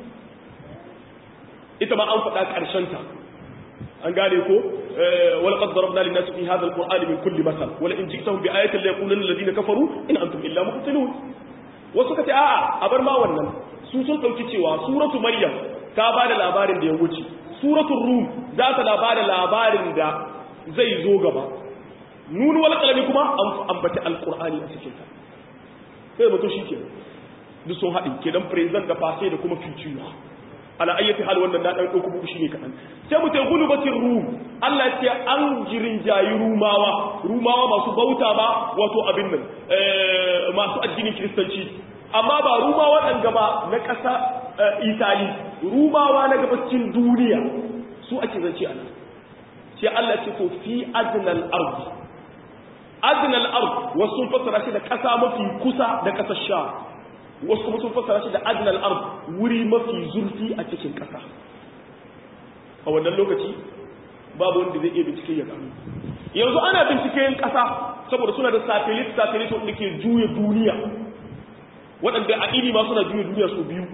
[SPEAKER 1] ita ma an faɗa ƙarshenta an gane ko wala qad darabna lin nasi fi hadha alqur'ani min kulli masal wala in ji'tahum bi ayatin la yaqulanna alladhina kafaru in antum illa mubtilun wasu ka ce a'a a bar ma wannan su sun dauki cewa suratu maryam ta ba da labarin da ya wuce suratul rum za ta ba da labarin da zai zo gaba nun wal qalami kuma an ambaci alqur'ani a cikin ta sai mutum shi ke duk sun haɗin kenan present da passé da kuma future ala ayyati hal wannan na dan dauko muku shine kadan sai mu tayi gulubatir rum Allah ya ce an jirin jayi rumawa rumawa masu bauta ba wato abin nan masu addinin kristanci amma ba rumawa dan gaba na ƙasa Itali rumawa na gabacin duniya su ake zance a nan sai Allah ya ce to fi adnal ardi adnal ard wasu fassara shi da ƙasa mafi kusa da ƙasar sha wasu kuma sun fassara shi da adnal ard wuri mafi zurfi a cikin ƙasa a wannan lokaci babu wanda zai iya bincike ya gano yanzu ana binciken ƙasa saboda suna da satellite satellite wanda ke juya duniya waɗanda a ini ma suna juya duniya su biyu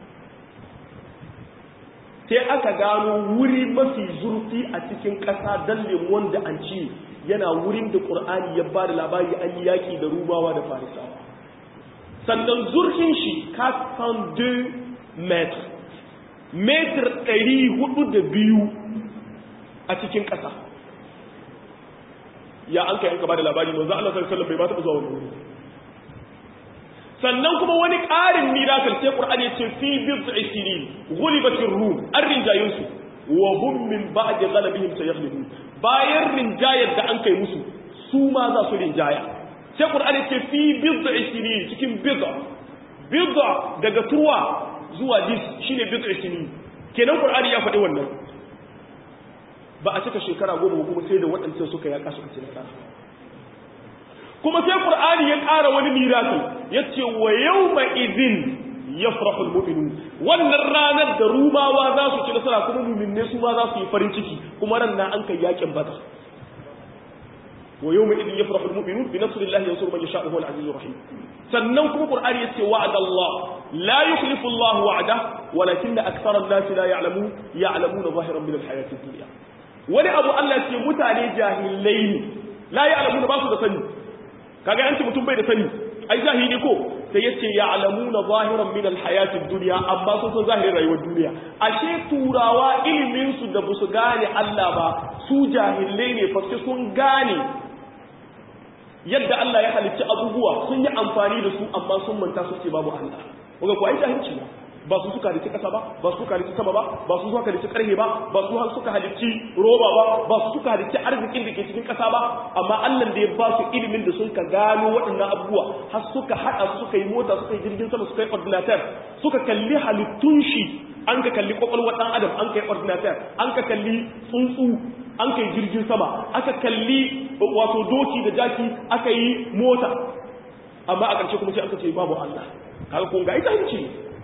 [SPEAKER 1] sai aka gano wuri mafi zurfi a cikin ƙasa don lemon da an ci yana wurin da ƙur'ani ya ba da labari an yi yaƙi da rubawa da farisawa sannan zurfin shi kasan 2 metr metr 402 a cikin ƙasa ya an ka yanka ba da labari manzo Allah sallallahu alaihi wasallam bai ba taɓa zuwa wani wuri sannan kuma wani ƙarin miracle sai Qur'ani ya ce fi bid'i sinin ghulibatir rum an rinjayin su wa hum min ba'di ghalabihim sayaghlibun bayan rinjayar da an kai musu su ma za su rinjaya sai Qur'ani ya ce fi bid'i sinin cikin bid'a bid'a daga turwa zuwa dis shine bid'i sinin kenan Qur'ani ya faɗi wannan ba a cika shekara goma kuma sai da waɗancan suka yaƙa suka ce nasara kuma sai Qur'ani ya ƙara wani miracle yace wa yawma idhin yafrahu almu'minun wannan ranar da rumawa za su ci nasara kuma mu'minne su ma za su yi farin ciki kuma ran nan an kai yakin badar wa yawma idhin yafrahu almu'minun bi nasrillahi yansuru man yasha'u huwa al-azizur rahim sannan kuma Qur'ani yace wa'ada Allah la yukhlifu Allah wa'da walakinna akthara an-nasi la ya'lamun ya'lamuna zahiran min al-hayati ad-dunya wani abu Allah ce mutane jahilai ne la ya'lamuna ba su da sani kaga yanci mutum bai da sani ai zahiri ko sai yace ya'lamuna zahiran min alhayatid dunya amma sun san zahirin rayuwar duniya ashe turawa ilimin su da busu gane Allah ba su jahilai ne fa sun gane yadda Allah ya halicci abubuwa sun yi amfani da su amma sun manta su ce babu Allah kuga ko ai jahilci ba ba su suka halicci kasa ba ba su suka halicci sama ba ba su suka halicci karhe ba ba su suka halicci roba ba ba su suka halicci arzikin da ke cikin kasa ba amma Allah da ya ba su ilimin da sun ka gano waɗannan abubuwa har suka haɗa su suka yi mota suka yi jirgin sama suka yi ordinateur suka kalli halittun shi an ka kalli kwakwalwar ɗan adam an ka yi ordinateur an ka kalli tsuntsu an ka yi jirgin sama aka kalli wato doki da jaki aka yi mota amma a ƙarshe kuma sai aka ce babu Allah kaga kun ga ita hanci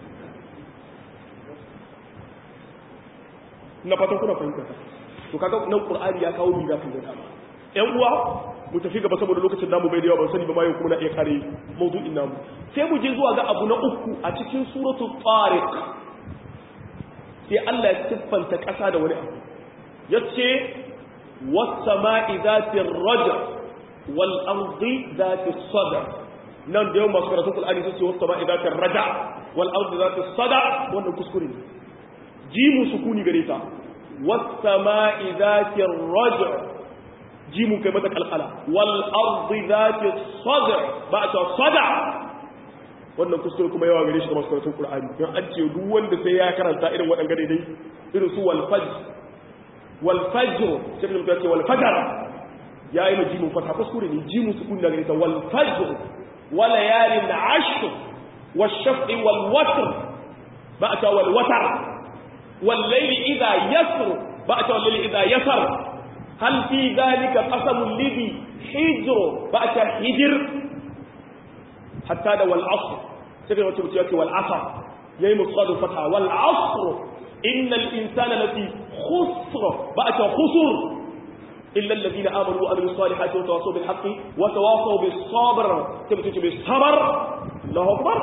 [SPEAKER 1] na fatan kuna fahimta to kaga nan qur'ani ya kawo mi zafin da dama ƴan uwa mu tafi gaba saboda lokacin namu bai da yawa ban sani ba ma yau kuma na iya kare mawdu'in namu sai mu je zuwa ga abu na uku a cikin suratul tariq sai Allah ya siffanta ƙasa da wani abu yace was-sama'i dhatir raj'a wal ardi dhatis sadr nan da yau masu karatun qur'ani sun ce was-sama'i dhatir raj'a wal ardi dhatis sadr wannan kuskure ne jimu sukuni gare ta was-sama'i dhatir raj'a jimu kai mata kalkala wal ardi dhatis sadr ba ta sadr wannan kuskure kuma yawa gare shi da masu karatun qur'ani don an ce duk wanda sai ya karanta irin waɗanda dai irin su wal fajr wal fajr sai da mutum ce wal fajr ya yi jimu fata kuskure ne jimu sukuni da gare ta wal fajr wa layalin ashr wash shaf'i wal watr ba ta wal watr والليل إذا يسر بأت والليل إذا يسر هل في ذلك قسم لذي حجر بأت حجر حتى ده والعصر سيدنا وتبتيك والعصر يأي مصاد الفتحة والعصر إن الإنسان الذي خسر بأت خسر إلا الذين آمنوا وأمنوا الصالحات وتواصوا بالحق وتواصوا بالصبر تبتيك بالصبر الله أكبر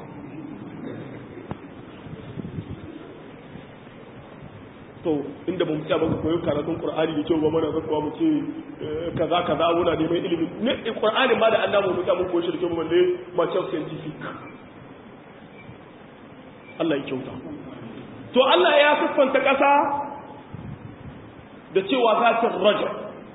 [SPEAKER 1] to inda ba mu tsaya ba ka koyo karatun qur'ani da kyau ba mana zaka mu ce kaza kaza muna neman ilimi ne qur'ani ma da annabi mu ta mun koyi shi da kyau balle ma ce scientific Allah ya kyauta to Allah ya siffanta kasa da cewa zatin raja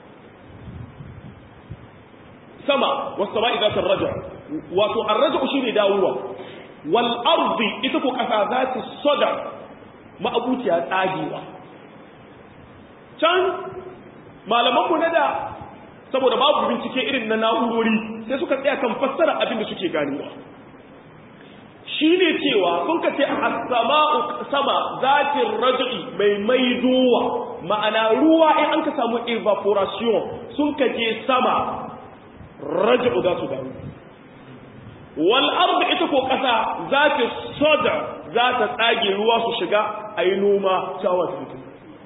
[SPEAKER 1] sama was sama'i zatin raja wato ar-raj'u shine dawowa wal ardi ita ko kasa zati sada ma'abuciya tsagewa can malamanmu na da saboda babu bincike irin na na'urori sai suka tsaya kan fassara abin da suke ganewa shi ne cewa sun ka ce a sama zatin raj'i mai maidowa ma'ana ruwa in an ka samu evaporation sun ka je sama raj'u za su dawo wal ardi ita ko kasa za ta soda za ta tsage ruwa su shiga a yi noma cewa ta mutum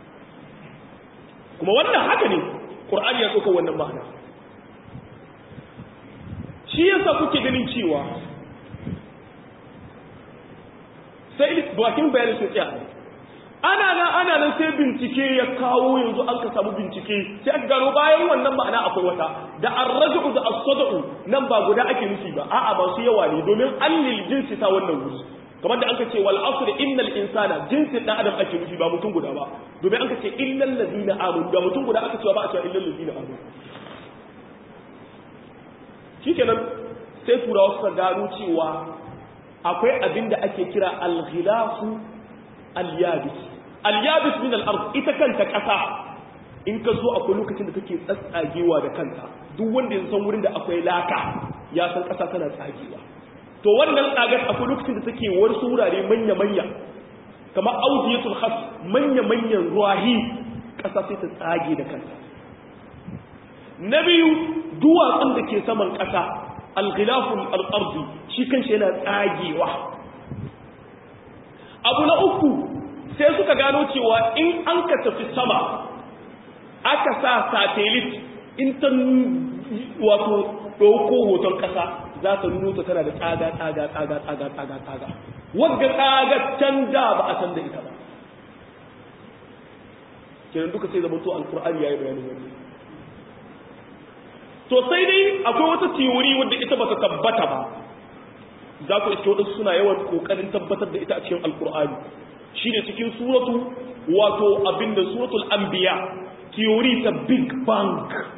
[SPEAKER 1] kuma wannan haka ne ƙur'ani ya tsoka wannan ma'ana shi yasa kuke ganin cewa sai bakin bayanin sun tsaya ana nan ana nan sai bincike ya kawo yanzu an ka samu bincike sai aka gano bayan wannan ma'ana akwai wata da arraju da as-sadaqu nan ba guda ake nufi ba a'a ba su yawa ne domin allil jinsi ta wannan wuri kamar da anka ce wal asr innal insana jinsi dan adam ake nufi ba mutum guda ba domin anka ce illal ladina amanu da mutum guda aka cewa ba a cewa illal ladina amanu shikenan sai turawa suka gano cewa akwai abin da ake kira al-ghilafu al-yabis al-yabis min al-ard ita kanta kasa in ka zo akwai lokacin da take tsatsagewa da kanta duk wanda ya san wurin da akwai laka ya san kasa tana tsagewa to wannan tsagar akwai lokacin da take wasu wurare manya manya kamar audiyatul khas manya manyan ruwahi kasa sai ta tsage da kanta na biyu duwatsun da ke saman kasa al-ghilaful al-ardi shi kanshi yana tsagewa abu na uku sai suka gano cewa in an ka tafi sama aka sa satellite in ta wato ɗauko hoton ƙasa za ta nuno ta tana da tsaga tsaga tsaga tsaga tsaga tsaga wadda tsaga can da ba a san da ita ba kenan duka sai zama to alkur'ani yayi bayanin wannan to sai dai akwai wata teori wadda ita ba ta tabbata ba za ku iske wadansu suna yawan kokarin tabbatar da ita a cikin alkur'ani shi ne cikin suratu wato abinda suratul anbiya theory ta big bang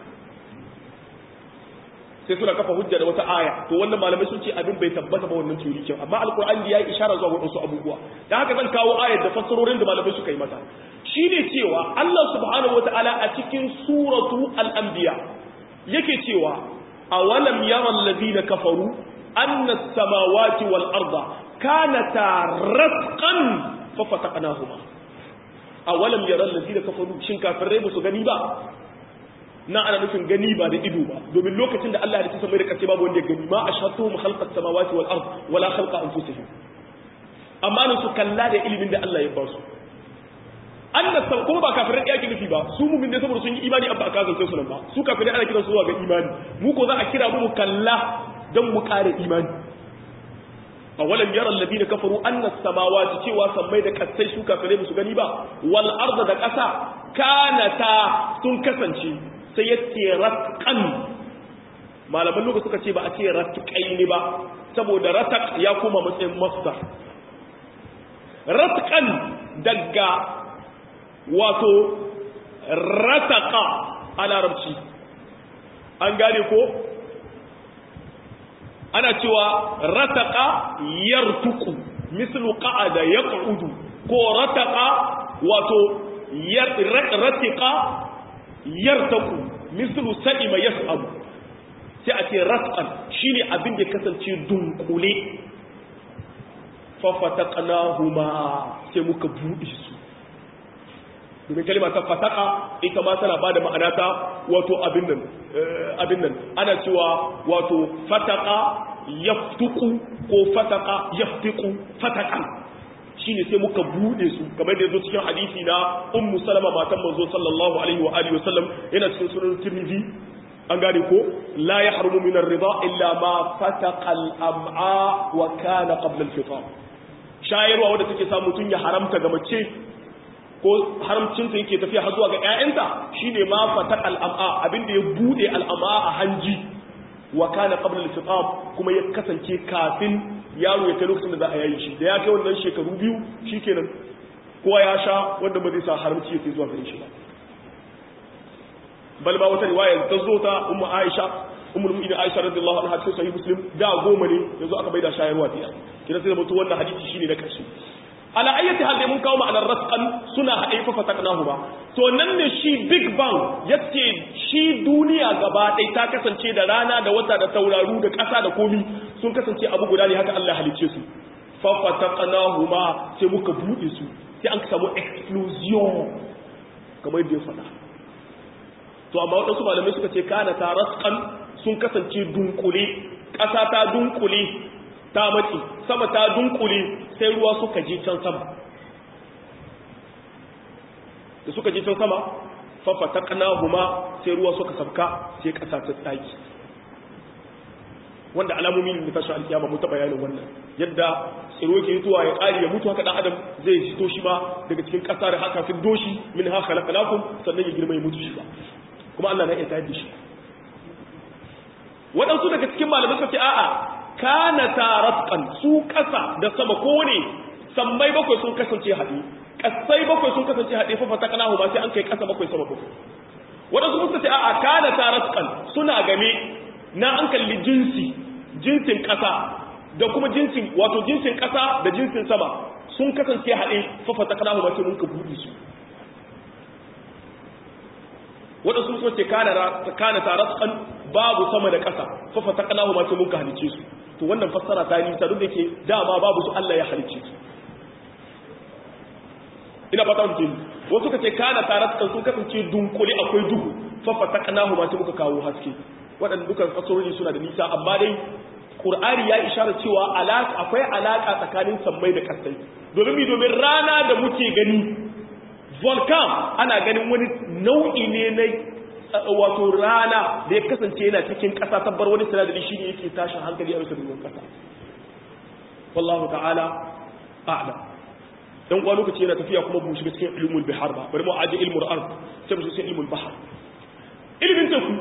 [SPEAKER 1] sai suna kafa hujja da wata aya to wannan malamai sun ce abin bai tabbata ba wannan theory kin amma alkur'ani ya yi ishara zuwa wadansu abubuwa dan haka zan kawo ayar da fassarorin da malamai suka yi mata shine cewa Allah subhanahu wataala a cikin suratu al-anbiya yake cewa awalam yara alladhina kafaru أن السماوات والأرض كانتا رتقا ففتقناهما أولم يرى الذين كفروا شن كافر ريبو سو غني با na ana nufin gani ba da ido ba domin lokacin da Allah ya ci samai da kace babu wanda ya gani ma ashhadu khalqas samawati wal ard wala khalqa anfusihim amma ne su kalla da ilimin da Allah ya ba su annas kuma ba kafirai yake nufi ba su mu'min ne saboda sun yi imani abba aka zance su nan ba su kafirai ana kiransu zuwa ga imani mu ko za a kira mu kalla don mu ƙara imani a walam yara allabi da kafaru annas samawati cewa sammai da kasai su kafirai musu gani ba wal arda da ƙasa kanata sun kasance sai ya ce ratqan malaman lokaci suka ce ba a ce ratqai ne ba saboda rataq ya koma matsayin masdar ratqan daga wato rataqa a larabci an gane ko ana cewa rataka yartuku mislu qa'ada yaq'udu ko rataka wato ratika yartaku mislu sa'ima yas'abu sai a ce ratqan shine abin da kasance dunkule fa fataqnahuma sai muka bude su domin kalima ta fataka ita ma tana bada ma'ana ta wato abin nan abin nan ana cewa wato fataka yaftuku ko fataka yaftiku fatakan shine sai muka bude su kamar da yazo cikin hadisi na ummu salama matan manzo sallallahu alaihi wa alihi wasallam yana cikin sunan tirmidhi an gane ko la yahrumu min ar-ridha illa ma fataqa al-am'a wa kana qabla al-fitar shayarwa wanda take sa mutun ya haramta ga mace ko haramcinta yake tafiya har zuwa ga ƴaƴanta shine ma fatak al'am'a abinda ya bude al'am'a a hanji wa kana qabla al-fitab kuma ya kasance kafin yaro ya kai lokacin da za a yayi shi da ya kai wannan shekaru biyu shikenan kowa ya sha wanda ba zai sa haramci ya sai zuwa gare shi ba bal ba wata riwaya ta zo ta ummu Aisha ummul mu'minin Aisha radiyallahu anha cikin sahih muslim da goma ne yanzu aka baida shayarwa ta kina sai da mutu wannan hadisi shine na karshe ala ayyati hal mun kawo ma'anar rasqan suna haɗe fa fataknahu ba to nan ne shi big bang yace shi duniya gaba ɗaya ta kasance da rana da wata da tauraru da ƙasa da komi sun kasance abu guda ne haka Allah halicce su fa fataknahu ma sai muka buɗe su sai an samu explosion kamar yadda ya faɗa to amma waɗansu malamai suka ce kana ta rasqan sun kasance dunkule ƙasa ta dunkule ta matsi sama ta dunkule sai ruwa suka je can sama da suka je can sama fafata kanahuma sai ruwa suka sabka sai kasa ta tsaki wanda alamomi ne tashi alkiyama mu ta bayanin wannan yadda tsiro ke mutuwa ya kare ya mutu haka dan adam zai fito shi ma daga cikin kasa da haka fi doshi min ha khalaqnakum sannan ya girma ya mutu shi ba kuma Allah na iya tayar da shi waɗansu daga cikin malamai suka ce a'a kana taratqan su kasa da sama ko ne sammai bakwai sun kasance haɗe kasai bakwai sun kasance haɗe fa fataknahu ma sai an kai kasa bakwai sama bakwai wadansu suka ce a'a kana taratqan suna game na an kalli jinsi jinsin kasa da kuma jinsin wato jinsin kasa da jinsin sama sun kasance haɗe fa fataknahu ma sai mun ka buɗe su wadansu suka ce kana kana taratqan babu sama da kasa fa fataknahu ma sai mun ka halice su to wannan fassara ta nisa duk da ke dama babu su Allah ya halicce su ina fata mutum wasu ka ce kana taratukan sun kasance dunkule akwai duhu faffata kanahu ma muka kawo haske waɗanda dukan fasarori suna da nisa amma dai Qur'ani ya isharar cewa alaka akwai alaka tsakanin sammai da kasai domin mi domin rana da muke gani volcan ana ganin wani nau'i ne na wato rana da ya kasance yana cikin ƙasa tabbar wani sinadari shi ne yake tashin hankali a bisa domin ƙasa wallahu ta'ala a'lam dan kwa lokaci yana tafiya kuma mu shiga cikin ilmul bihar ba bari mu aje ilmul ard sai mu shiga cikin ilmul bahar ilmin teku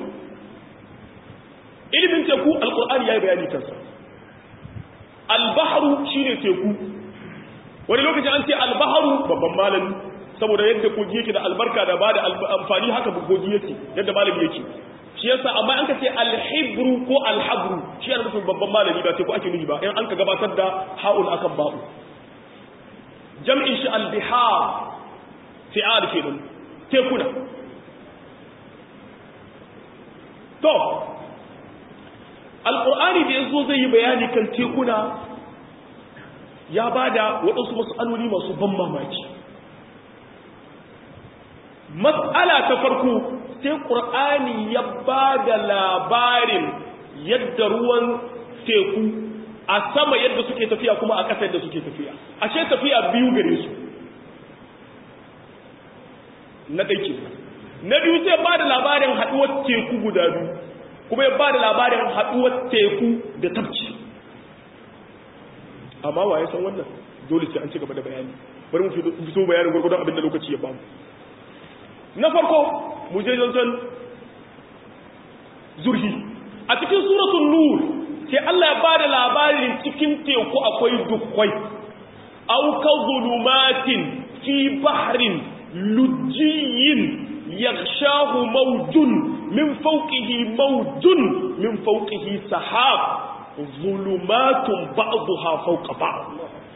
[SPEAKER 1] ilmin teku alqur'ani yayi bayani kansa albahru shine teku wani lokaci an ce albahru babban malami saboda yadda kogi yake da albarka da bada amfani haka kogi yake yadda malami yake shi yasa amma an ka ce alhibru ko alhabru shi yana nufin babban malami ba sai ko ake nufi ba in an ka gabatar da ha'ul akan ba'u jam'in shi albihar fi'al kenan tekuna to alqur'ani da yazo zai yi bayani kan tekuna ya bada waɗansu mas'aloli masu ban mamaki mas'ala ta farko sai ƙur'ani ya ba da labarin yadda ruwan teku a sama yadda suke tafiya kuma a ƙasa yadda suke tafiya ashe tafiya biyu gare su na ɗaiki na biyu sai ba da labarin haɗuwar teku guda biyu kuma ya ba da labarin haɗuwar teku da tabci amma wa ya san wannan dole sai an ci gaba da bayani bari mu fito bayanin gwargwadon abin da lokaci ya bamu na farko mu je zancen zurhi a cikin suratun nur sai Allah ya bada labarin cikin teku akwai dukwai auka zulumatin fi bahrin lujjiyin yaghshahu mawjun min fawqihi mawjun min fawqihi sahab zulumatun ba'daha fawqa ba'd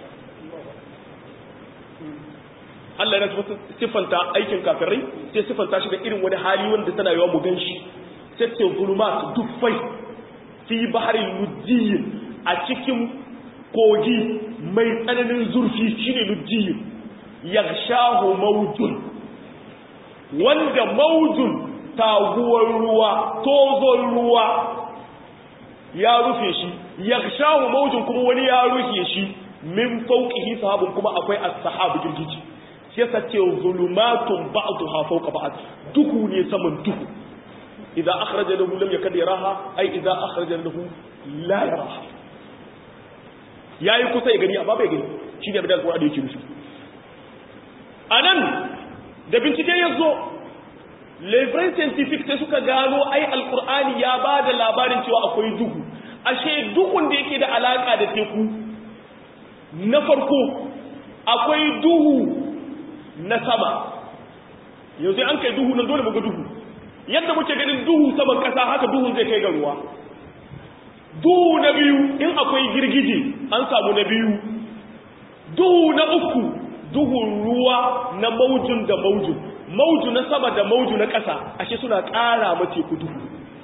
[SPEAKER 1] Allah ya siffanta aikin kafirai sai siffanta shi da irin wani hali wanda tana yawa mu ganshi sai ce zulumat dufai fi baharin lujjiyin a cikin kogi mai tsananin zurfi shine lujjiyin yaghshahu mawjun wanda mawjun taguwar ruwa tozon ruwa ya rufe shi yaghshahu mawjun kuma wani ya rufe shi min fawqihi sahabun kuma akwai as-sahab girgiji shi yasa ce zulumatun ba'daha fawqa ba'd duhu ne saman duhu idza akhraja lahu lam yakad yaraha ay idza akhraja lahu la yaraha yayi kusa ya gani amma bai gani shi ne bidan Qur'ani yake nufi anan da bincike yazo les vrais scientifiques sai suka gano ai alqur'ani ya bada labarin cewa akwai duhu ashe duhun da yake da alaka da teku na farko akwai duhu na sama yanzu an kai duhu nan dole muga duhu yadda muke ganin duhu saman kasa haka duhun zai kai ga ruwa duhu na biyu in akwai girgije an samu na biyu duhu na uku duhun ruwa na maujun da maujun mauju na sama da mauju na ƙasa ashe suna ƙara ma teku duhu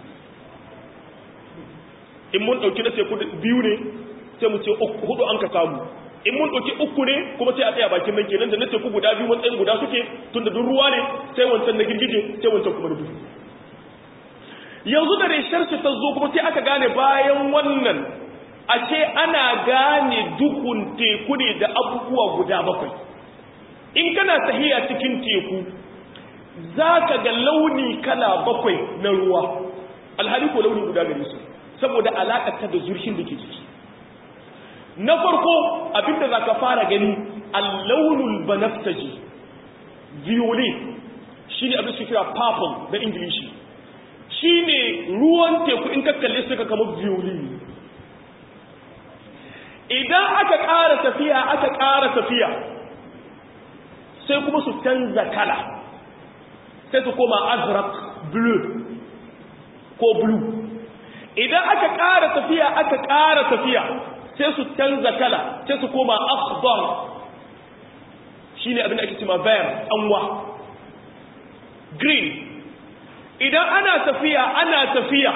[SPEAKER 1] in mun ɗauki na teku biyu ne sai mu ce hudu an ka samu in mun ɗauki uku ne kuma sai a tsaya bakin nan kenan da na teku guda biyu matsayin guda suke tun da duk ruwa ne sai wancan na girgije sai wancan kuma na duhu yanzu da reshar ta zo kuma sai aka gane bayan wannan ashe ana gane duhun teku ne da abubuwa guda bakwai in kana tahiya cikin teku za ka ga launi kala bakwai na ruwa alhali ko launi guda gare su saboda alaƙarta da zurfin da ke ciki na farko abinda za ka fara gani allaunul banaftaji violet shi ne abin su kira purple na ingilishi shi ne ruwan teku in ka kalli suka kama violet idan aka ƙara tafiya aka ƙara tafiya sai kuma su canza kala sai su koma azrak blue ko blue idan aka ƙara tafiya aka ƙara tafiya sai su canza kala sai su koma akhdar shine abin da ake cewa vert anwa green idan ana tafiya ana tafiya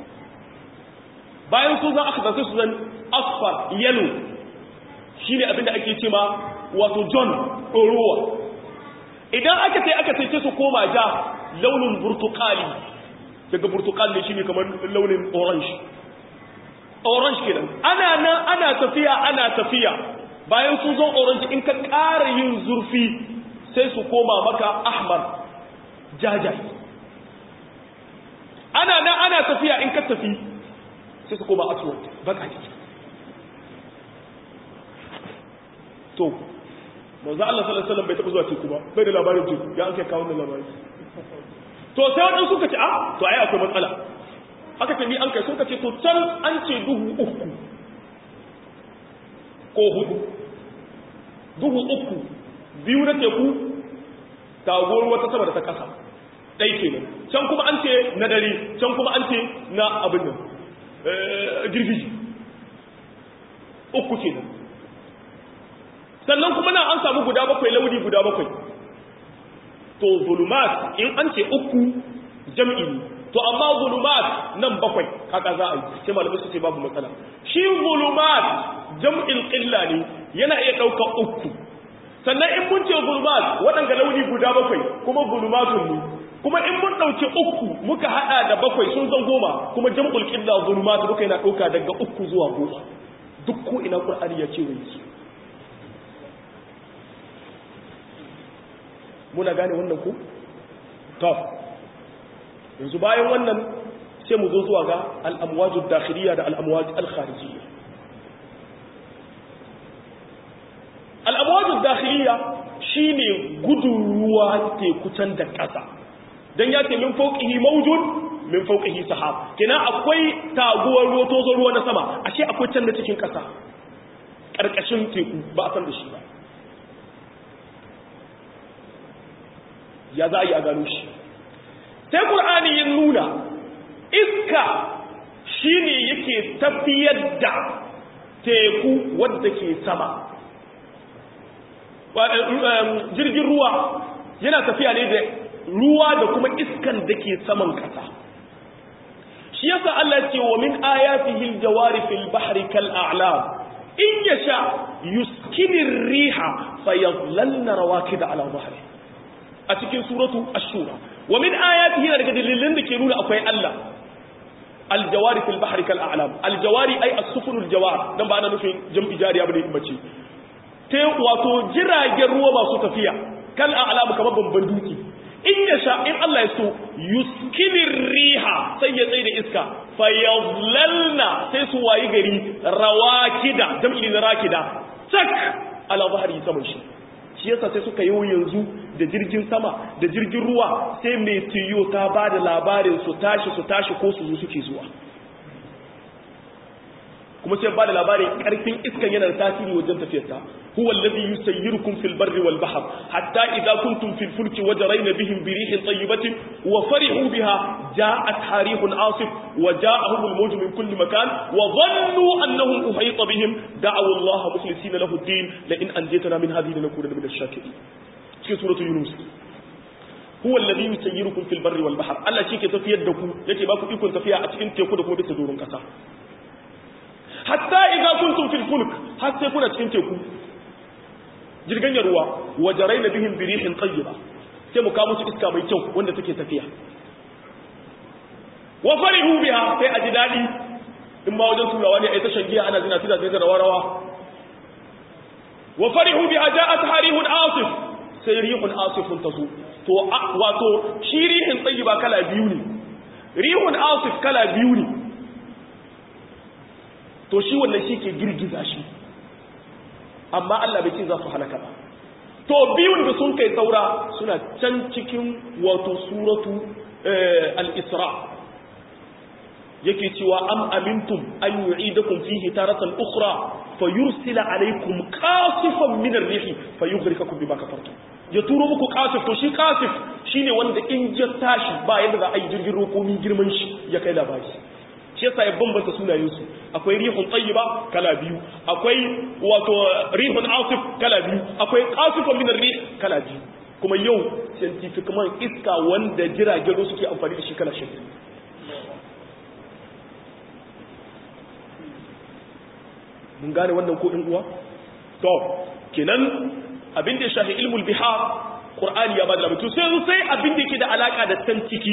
[SPEAKER 1] bayan su zan akhdar sai su zan asfar yellow shine abin da ake cewa wato john ɗorowa idan aka sai aka sai su koma ja launin burtukali daga burtukali ne shine kamar launin orange orange kenan ana nan ana tafiya ana tafiya bayan sun zo orange in ka ƙara yin zurfi sai su koma maka ahmar jajaye ana nan ana tafiya in ka tafi sai su koma aswad baka to manzo Allah sallallahu alaihi wasallam bai taba zuwa teku ba bai da labarin teku ya an kai kawo wannan labari to sai wadansu suka ce ah to ai akwai matsala aka ce ni an kai suka ce to can an ce duhu uku ko hudu duhu uku biyu na teku taguwar wata sama da ta kasa ɗai kenan can kuma an ce na dare can kuma an ce na abin nan girgiji uku kenan sannan kuma nan an samu guda bakwai launi guda bakwai to zulumat in an ce uku jam'i ne to amma zulumat nan bakwai haka za a yi sai malamai su ce babu matsala shi zulumat jam'in qilla ne yana iya ɗaukar uku sannan in mun ce zulumat waɗanda launi guda bakwai kuma zulumatun ne kuma in mun ɗauki uku muka haɗa da bakwai sun zan goma kuma jam'ul qilla zulumat duka yana ɗauka daga uku zuwa goma duk ko ina qur'ani ya ce wai su muna gane wannan ku? to yanzu bayan wannan sai mu zo zuwa ga al'amwajin dakhiliya da al'amwajin alkharijiyya al'amwajin dakhiliya shi ne gudun ruwa tekutan da ƙasa don ya ce min fauƙihi maujun min fauƙihi sahab kina akwai taguwar ruwa tozo ruwa na sama ashe akwai can da cikin ƙasa ƙarƙashin teku ba a san da shi ba ya za a yi a gano shi sai ƙul'ani yin nuna iska shi ne yake tafiyar da teku wadda ke sama jirgin ruwa yana tafiya ne da ruwa da kuma iskan da ke saman kasa shi yasa Allah ce wa min ayatihi aljawari fil bahri kal a'lam in yasha yuskinir riha fayadhlalna rawakida ala dhahri a cikin suratu ash-shura wa min ayatihi daga dalilin da ke nuna akwai Allah aljawari fil bahri kal a'lam aljawari ay as-sufunul jawar dan ba ana nufin jam'i jariya bane in bace te wato jiragen ruwa masu tafiya kal a'lam kamar babban duki in ya sha in Allah ya so yuskinir riha sai ya tsaye da iska fayazlalna sai su wayi gari rawakida jam'i na rakida tak ala bahri saman shi shi yasa sai suka yi yanzu da jirgin sama da jirgin ruwa sai mai tiyo ta ba da labarin su tashi su tashi ko su zo suke zuwa kuma sai ba da labarin karfin iskan yana da tasiri wajen tafiyarta huwa alladhi yusayyirukum fil barri wal bahr hatta idza kuntum fil fulki wajrayna bihim bi rihin tayyibatin wa farihu biha ja'at harihun asif wa ja'ahum al mawj min kulli makan wa dhannu annahum uhayta bihim da'u Allah mukhlisina lahu ad-din la in anjaytana min hadhihi lanakunanna min ash-shakirin cikin suratul yunus huwa alladhi yusayyirukum fil barri wal bahr Allah shi ke tafiyar da ku yake ba ku ikon tafiya a cikin teku da kuma bisa doron kasa hatta idza kuntum fil fulk har sai kuna cikin teku jirgin ruwa wajarayna bihim bi rihin tayyiba sai mu kawo musu iska mai kyau wanda take tafiya wa farihu biha sai a ji dadi in ma wajen turawa ne ai ta shangiya ana zina tida sai da rawa rawa wa farihu biha ja'at harihun asif sai rihun asifun tazo to wato shi rihin tayyiba kala biyu ne rihun asif kala biyu ne to shi wannan shi ke girgiza shi amma Allah bai ce za su halaka ba to biyun da sun kai saura suna can cikin wato suratu al-isra yake cewa am amintum an yu'idakum fihi taratan ukhra fayursila alaykum qasifan min ar-rih fayughrikakum bima kafartum ya turo muku qasif to shi qasif shine wanda in ya tashi ba yadda za a yi jirgin rokomi girman shi ya kai labari shi yasa ya bambanta sunayensu akwai rihun tayyiba kala biyu akwai wato rihun asif kala biyu akwai qasifun min ar-rih kala biyu kuma yau scientific man iska wanda jiragen ruwa suke amfani da shi kala shi mun gane wannan ko din uwa to kenan abin da ya shafi ilmul bihar qur'ani ya bada labarin sai sai abin da yake da alaka da can ciki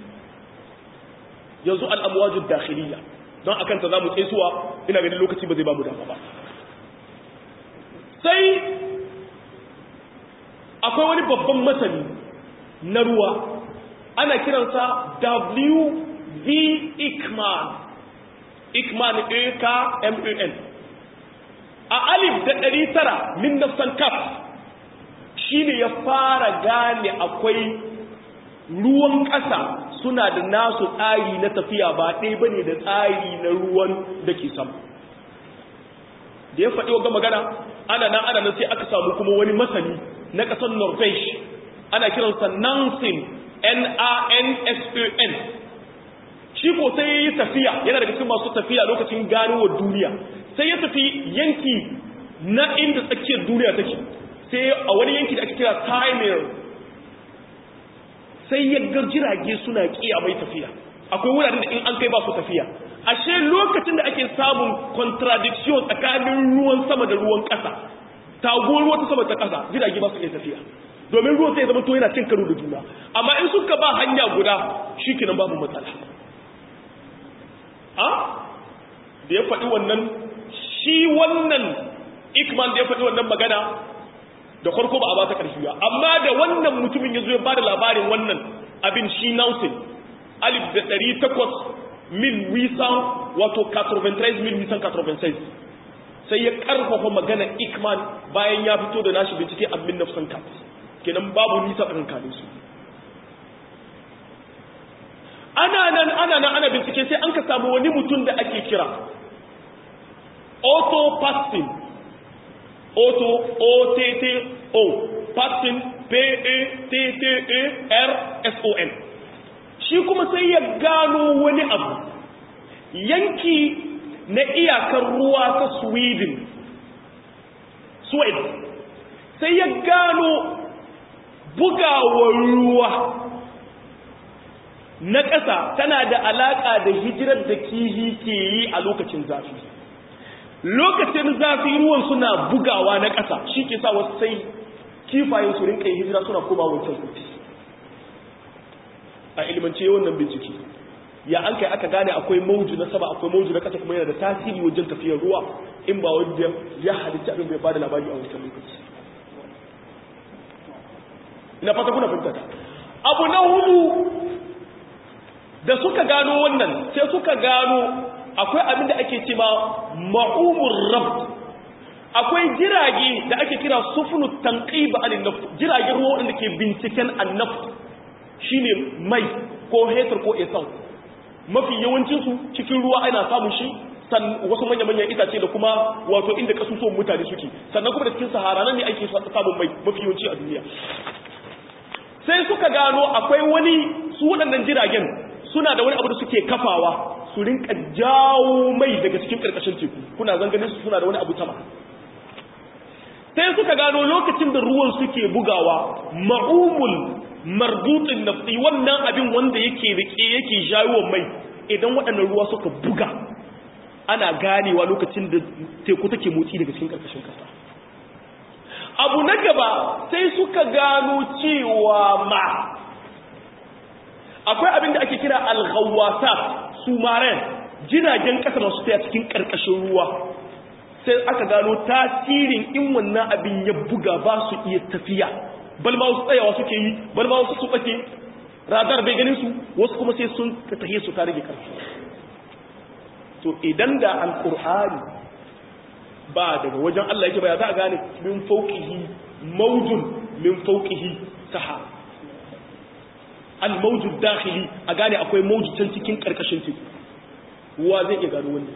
[SPEAKER 1] yanzu al'amwajin dakhiliya don akan ta za mu tsaisuwa ina ganin lokaci ba zai ba mu dama ba sai akwai wani babban masani na ruwa ana kiransa W.V. Ikman Ikman A-K-M-A-N a alif da ɗari tara min nafsan kaf shi ne ya fara gane akwai ruwan ƙasa suna da nasu tsari na tafiya ba ɗaya ba ne da tsari na ruwan da ke sama da ya faɗi wa magana ana nan ana nan sai aka samu kuma wani masani na ƙasar norvege ana kiransa nansen n-a-n-s-o-n shi ko sai ya yi tafiya yana daga cikin masu tafiya lokacin ganowar duniya sai ya tafi yanki na inda tsakiyar duniya take sai a wani yanki da ake kira timir sai ya ga jirage suna kiya mai tafiya akwai wuraren da in an kai ba su tafiya ashe lokacin da ake samun contradiction tsakanin ruwan sama da ruwan ƙasa taguwar ruwa ta sama ta ƙasa jirage ba su iya tafiya domin ruwan sai zama to yana cin karo da juna amma in suka ba hanya guda shi kenan babu matsala a da ya faɗi wannan shi wannan ikman da ya faɗi wannan magana da farko ba a ba ta ƙarfi ba amma da wannan mutumin ya zo ya ba da labarin wannan abin shi nausin alif da ɗari takwas mil wisan wato 93 mil wisan 96 sai ya ƙarfafa magana ikman bayan ya fito da nashi bincike a min nafsan kat kenan babu nisa tsakankanin su ana nan ana nan ana bincike sai an ka samu wani mutum da ake kira auto pasting auto o t t o pasting p a t t a r s o n shi kuma sai ya gano wani abu yanki na iyakar ruwa ta sweden sweden sai ya gano bugawar ruwa na ƙasa tana da alaƙa da hijirar da kihi ke yi a lokacin zafi lokacin zafi ruwan suna bugawa na ƙasa shi ke sa wasu sai kifayen su rinka hijira suna koma wancan kuti a ilimance wannan bincike ya an kai aka gane akwai mauju na sama akwai mauju na ƙasa kuma yana da tasiri wajen tafiyar ruwa in ba wanda ya halitta abin bai ba da labari a wancan lokaci ina fata kuna fahimta abu na hudu da suka gano wannan sai suka gano akwai abin da ake cewa ma'umur rabt akwai jirage da ake kira sufunu tanqib an naft jiragen ruwa wanda ke binciken annaft shine mai ko hetur ko esan mafi yawancin su cikin ruwa ana samun shi wasu manya-manyan itace da kuma wato inda kasusuwan mutane suke sannan kuma da cikin sahara nan ne ake samun mai mafi yawanci a duniya sai suka gano akwai wani su waɗannan jiragen suna da wani abu da suke kafawa su rinka jawo mai daga cikin ƙarƙashin teku kuna zanganin su suna da wani abu sama sai suka gano lokacin da ruwan suke bugawa ma'umul marbutin nafsi wannan abin wanda yake rike yake jawo mai idan waɗannan ruwa suka buga ana ganewa lokacin da teku take motsi daga cikin ƙarƙashin ƙasa abu na gaba sai suka gano cewa ma akwai abin da ake kira alghawasa su maren jiragen ƙasa masu taya cikin ƙarƙashin ruwa sai aka gano tasirin in wannan abin ya buga ba su iya tafiya bal ma wasu tsayawa suke yi bal ma wasu su ɓace radar bai ganin su wasu kuma sai sun tafiye su ta rage ƙarfi to idan da alƙur'ani ba daga wajen Allah yake ba ya za a gane min fauqihi mawjun min fauqihi sahab al-mawjud dakhili a gane akwai mawjud can cikin karkashin teku ruwa zai iya gano wannan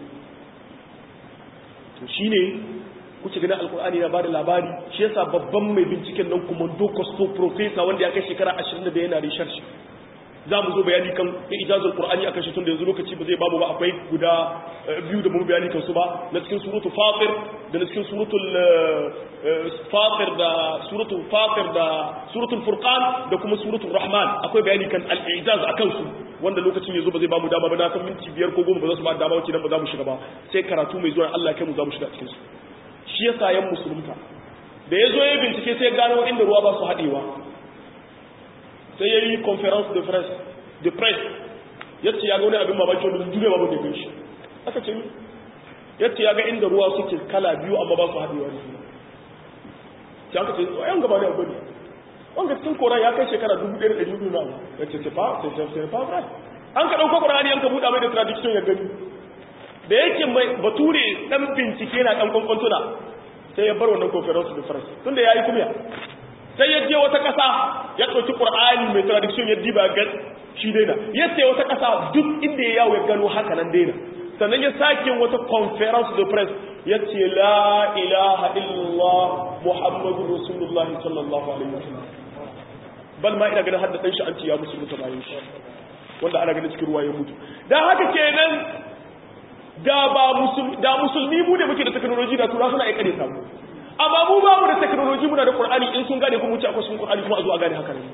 [SPEAKER 1] to shine kuce ganin alkur'ani na bada labari shi yasa babban mai binciken nan kuma dokosto professor wanda ya kai shekara 25 yana research za mu zo bayani kan ijazul qur'ani akan shi tun da yanzu lokaci ba zai babu ba akwai guda biyu da mu bayani kan su ba na cikin suratul fatir da na cikin suratul fatir da suratul fatir da suratul furqan da kuma suratul rahman akwai bayani kan al-ijaz akan su wanda lokacin yanzu ba zai bamu dama ba na san minti biyar ko goma ba za su ba dama wacce nan ba za mu shiga ba sai karatu mai zuwa Allah kai mu za mu shiga cikin su shi yasa yan musulunta da ya zo ya bincike sai gano inda ruwa ba su haɗewa sai ya yi conference de presse de presse ya ce ya ga wani abin mamaki wanda duniya babu da gan shi aka ce ya ce ya ga inda ruwa suke kala biyu amma ba su haɗewa da juna sai aka ce yan gaba ne abu ne wanda cikin koran ya kai shekara dubu ɗaya da ɗari biyu na abu ya ce sefa sefa right an ka ɗauko ƙorani an ka buɗa mai da tradition ya gani da yake mai bature ɗan bincike na ɗan kwankwantuna sai ya bar wannan conference de presse tunda ya yi kumya sai ya je wata ƙasa ya ɗauki ƙur'ani mai tradition ya diba ga shi daina ya ce wata ƙasa duk inda ya yawo ya gano haka nan daina sannan ya sake wata conference de press ya ce la ilaha illallah muhammadu rasulullah sallallahu alaihi wasallam bal ma ina ganin hadda dan shi an ce ya musulunta bayan shi wanda ana ganin cikin ruwa ya mutu dan haka kenan da ba musulmi da musulmi mu ne muke da technology da tura suna aikare samu amma mu ba mu da technology muna da Qur'ani in sun gane kuma wuce akwai sun Qur'ani kuma a zo a gane haka ne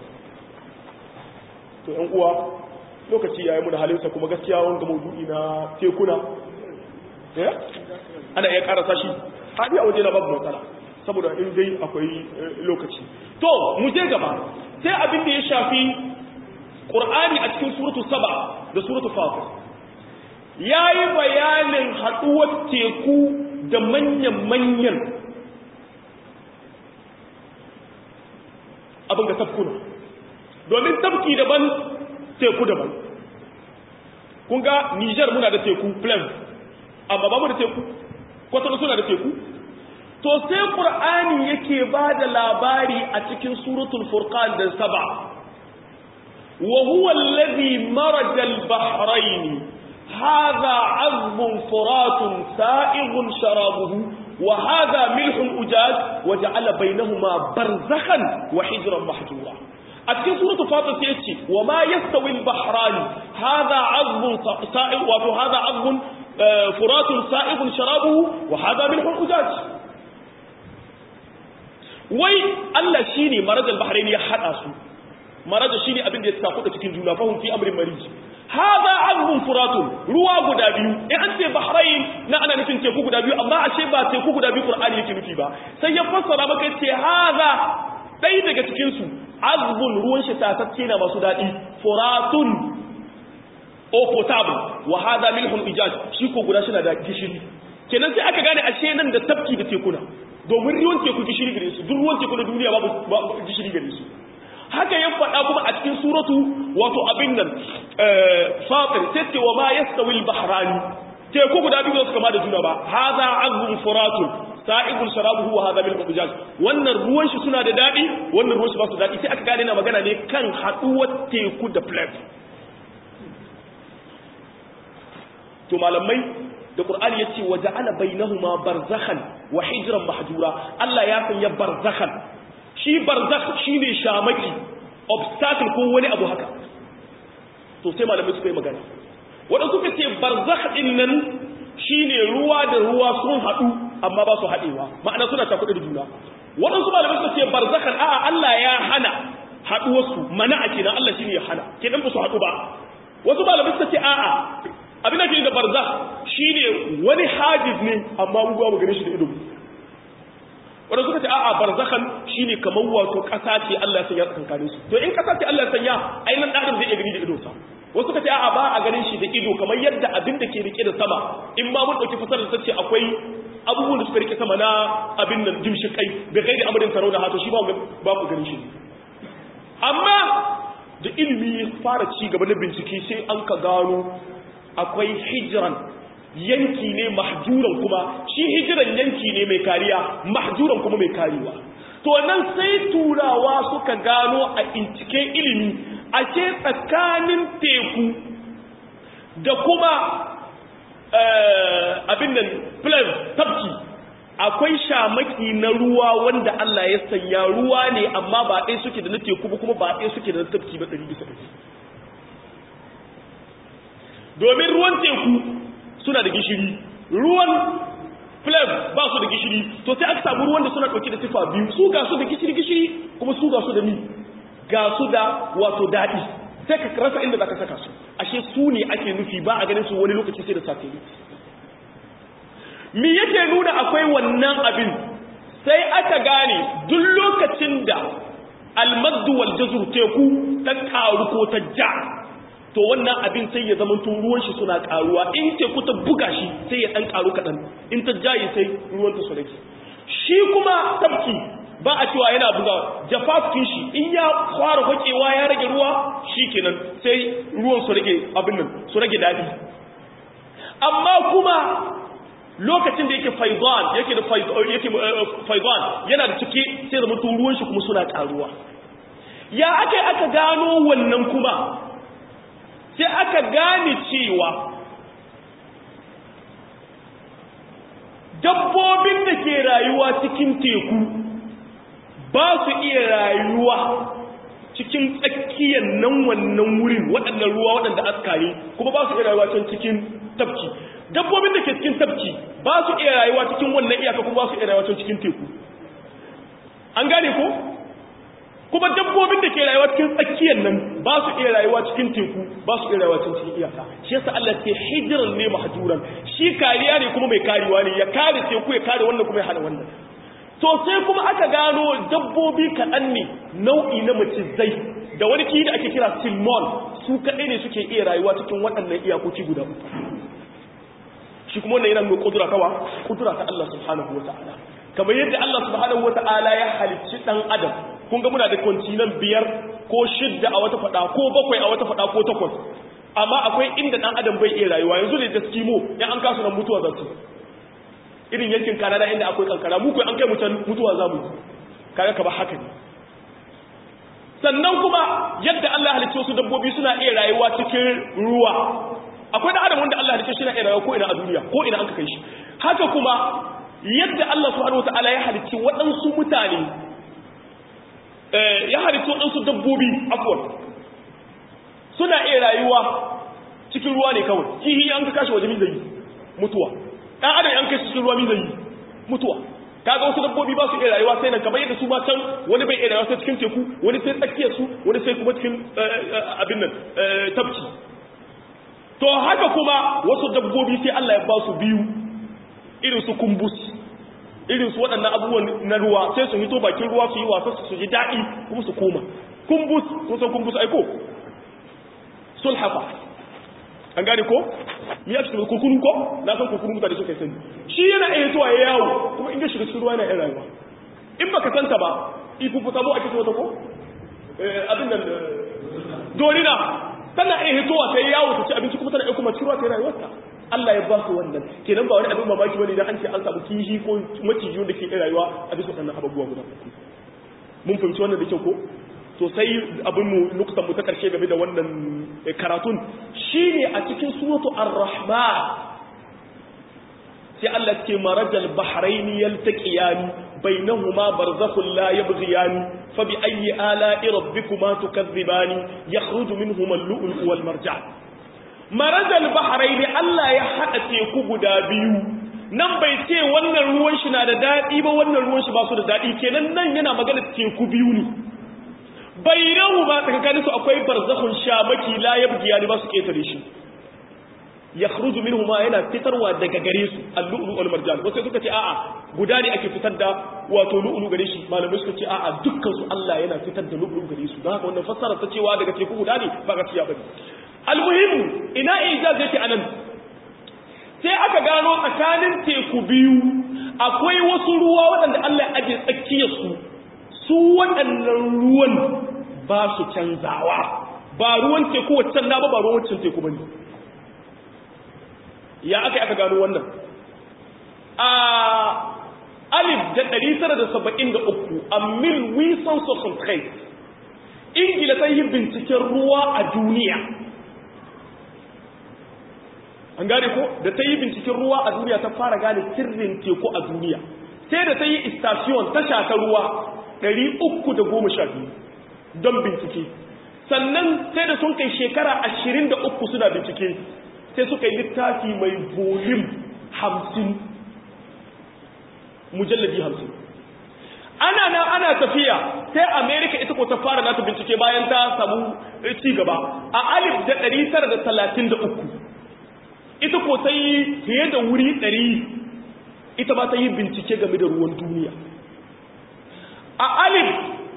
[SPEAKER 1] to ƴan uwa lokaci yayi mu da halinsa kuma gaskiya wanga maudu'i na tekuna eh ana iya karasa shi hadi a waje na babu matsala saboda in dai akwai lokaci to mu je gaba sai abin da ya shafi Qur'ani a cikin suratul saba da suratul fatir yayi bayanin haduwar teku da manyan manyan abin ga tafkuna domin tafki daban teku daban kun ga Niger muna da teku plain amma ba mu da teku kwatano suna da teku to sai qur'ani yake ba da labari a cikin suratul furqan da saba wa huwa alladhi maraja al-bahrayn hadha 'azbun furatun sa'ighun sharabuhu وهذا ملح أجاج وجعل بينهما برزخا وحجرا محجورا أتكين سورة فاطر سيتي وما يستوي البحران هذا عظم سائغ وهذا عظم فرات سائغ شرابه وهذا ملح أجاج wai Allah shine marajal bahrain ya hada su maraja shine abin da ya tafi da cikin juna fahum fi amrin marij hada azbun furatun ruwa guda biyu in an ce bahrain na ana nufin teku guda biyu amma ashe ba teku guda biyu qur'ani yake nufi ba sai ya fassara maka ce hada dai daga cikin su azbun ruwan shi tatacce na masu dadi furatun o potable wa hada milhun ijaj shi ko guda shi na da gishiri kenan sai aka gane ashe nan da tafki da tekuna domin ruwan teku gishiri gare su duk ruwan teku na duniya babu gishiri gare su haka ya faɗa kuma a cikin suratu wato abin nan fatir sai ce wa ma yastawi al-bahrani teku guda biyu su kama da juna ba hadha azbun furatun sa'ibul sharabuhu wa hadha milhun ujaj wannan ruwan shi suna da dadi wannan ruwan shi ba su dadi sai aka gane na magana ne kan haduwar teku da plate to malamai da qur'ani yace wa ja'ala bainahuma barzakhan wa hijran mahjura Allah ya sanya barzakhan shi barzakh shine shamaki obstacle ko wani abu haka to sai malamai suka yi magana wadanda suka ce barzakh din nan shine ruwa da ruwa sun hadu amma ba su hadewa ma'ana suna takuɗe da juna wadansu malamai suka ce barzakhan a'a Allah ya hana haduwarsu mana a kenan Allah shine ya hana kenan ba su hadu ba wasu malamai suka ce a'a abin da ke da barza shine wani hajiz ne amma mu ba mu gane shi da ido wanda suka ce a'a barzakhan shine kamar wato kasa ce Allah ya sanya tsakankanin su to in kasa ce Allah ya sanya ai nan dan zai iya gani da ido sa wasu suka ce a'a ba a ganin shi da ido kamar yadda abin da ke rike da sama in ma mun dauki fasarar ta ce akwai abubuwan da suka rike sama na abin nan jimshi kai bai kai da amarin sarau da hato shi ba ba ku ganin shi amma da ilimi ya fara ci gaba na bincike sai an ka gano akwai hijiran yanki ne mahjuran kuma shi hijiran yanki ne mai kariya mahjuran kuma mai kariwa to nan sai turawa suka gano a binciken ilimi a ce tsakanin teku da kuma abin nan plan tafki akwai shamaki na ruwa wanda Allah ya sanya ruwa ne amma ba ɗaya suke da na teku ba kuma ba ɗaya suke da na tafki ba ɗari bisa ɗari domin ruwan teku suna da gishiri ruwan flame ba su da gishiri to sai aka samu ruwan da suna ɗauke da sifa biyu su ga su da gishiri gishiri kuma su ga su da ni ga su da wato daɗi sai ka rasa inda za ka saka su ashe su ne ake nufi ba a ganin su wani lokaci sai da satellite mi yake nuna akwai wannan abin sai aka gane duk lokacin da almaddu wal jazur teku ta karu ko ta ja to wannan abin sai ya zama tun ruwan shi suna karuwa in teku ta buga shi sai ya dan karu kadan in ta jaye sai ruwan ta su rage shi kuma tabki ba a cewa yana buga jafafin shi in ya fara hokewa ya rage ruwa shikenan sai ruwan su rage abin nan su rage dadi amma kuma lokacin da yake faizan yake da yake faizan yana da ciki sai zama ruwan shi kuma suna karuwa ya aka aka gano wannan kuma sai aka gane cewa dabbobin da ke rayuwa cikin teku ba su iya rayuwa cikin tsakiyar nan wannan wurin waɗannan ruwa waɗanda askari kuma ba su iya rayuwa can cikin tafki dabbobin da ke cikin tafki ba su iya rayuwa cikin wannan iyaka kuma ba su iya rayuwa can cikin teku an gane ko kuma dabbobin da ke rayuwa cikin tsakiyar nan ba su iya rayuwa cikin teku ba su iya rayuwa cikin cikin iyaka shi yasa Allah ce hijiran ne mahjuran shi kariya ne kuma mai karewa ne ya kare teku ya kare wannan kuma ya hana wannan to sai kuma aka gano dabbobi kaɗan ne nau'i na macizai da wani kiyi da ake kira silmon su kaɗai ne suke iya rayuwa cikin waɗannan iyakoki guda uku shi kuma wannan yana nuna kudura kawa kudura ta Allah subhanahu wa ta'ala kamar yadda Allah subhanahu wa ta'ala ya halicci dan adam kun ga muna da kwantinan biyar ko shidda a wata fada ko bakwai a wata fada ko takwas amma akwai inda dan adam bai iya rayuwa yanzu ne da skimo in an kasu nan mutuwa za su irin yankin kanada inda akwai kankara mu kai an kai mutan mutuwa za mu yi kaga ka ba haka ne sannan kuma yadda Allah halicci wasu dabbobi suna iya rayuwa cikin ruwa akwai da adam wanda Allah halicce shi na iya rayuwa ko ina a duniya ko ina an ka kai shi haka kuma yadda Allah subhanahu wataala ya halicci waɗansu mutane ya halicci waɗansu dabbobi afwan suna iya rayuwa cikin ruwa ne kawai kihi an ka kashi waje min zai mutuwa ɗan adam an kai cikin ruwa min zai mutuwa kaga wasu dabbobi ba su iya rayuwa sai nan kamar yadda su ma can wani bai iya rayuwa sai cikin teku wani sai tsakiyar su wani sai kuma cikin abin nan tafki to haka kuma wasu dabbobi sai Allah ya ba su biyu irin su kumbus irin su waɗannan abubuwan na ruwa sai su hito bakin ruwa su yi wasa su ji daɗi kuma su koma kumbus kun san kumbus aiko sulhafa an gane ko mi ya cikin kurkunu ko na san kurkunu mutane suka sani shi yana iya zuwa ya yawo kuma in ga shiga cikin ruwa yana iya rayuwa in baka santa ba ifufuta mu ake ce wata ko abin nan dorina tana iya hitowa ta yi yawo ta ci abinci kuma tana iya kuma ciruwa ta yi rayuwarta Allah ya ba su wannan kenan ba wani abin mamaki bane dan an ce an samu kishi ko maciji wanda ke rayuwa a bisa wannan abubuwa guda mun fahimci wannan da kyau ko to sai abin mu lokutan mu ta karshe game da wannan karatun shine a cikin suratu ar-rahman sai Allah ce marajal bahraini yaltaqiyani bainahuma barzakhun la yabghiyani fa bi ayyi ala'i rabbikuma tukadhibani yakhruju minhuma al-lu'lu wal marjan marajal bahraini Allah ya hada teku guda biyu nan bai ce wannan ruwan shi na da dadi ba wannan ruwan shi ba su da dadi kenan nan yana magana teku biyu ne bainahuma tsakanin su akwai barzakhun shamaki la yabghiyani ba su ketare shi yakhruju minhuma yana fitarwa daga gare su al-lu'lu wal marjan wasu suka ce a'a guda ne ake fitar da wato lu'lu gare shi malamai suka ce a'a dukkan su Allah yana fitar da lu'lu gare su don haka wannan fassara ta cewa daga teku guda ne ba gaskiya bane al-muhim ina ijaz yake anan sai aka gano tsakanin teku biyu akwai wasu ruwa waɗanda Allah ya aje tsakiyar su su waɗannan ruwan ba su canzawa ba ruwan teku waccan na ba ba ruwan waccan teku bane ya aka aka gano wannan a alif da ɗari tara da saba'in da uku a mil wilson social trade ingila ta yi binciken ruwa a duniya an gane ko da ta yi binciken ruwa a duniya ta fara gane sirrin teku a duniya sai da ta yi istasiyon ta shata ruwa ɗari uku da goma sha biyu don bincike sannan sai da sun kai shekara ashirin da uku suna bincike sai suka yi littafi mai volume hamsin mujallabi hamsin ana nan ana tafiya sai america ita ko ta fara nata bincike bayan ta samu ci gaba a alif da ɗari tara da talatin da uku ita ko ta yi fiye da wuri ɗari ita ba ta yi bincike game da ruwan duniya a alif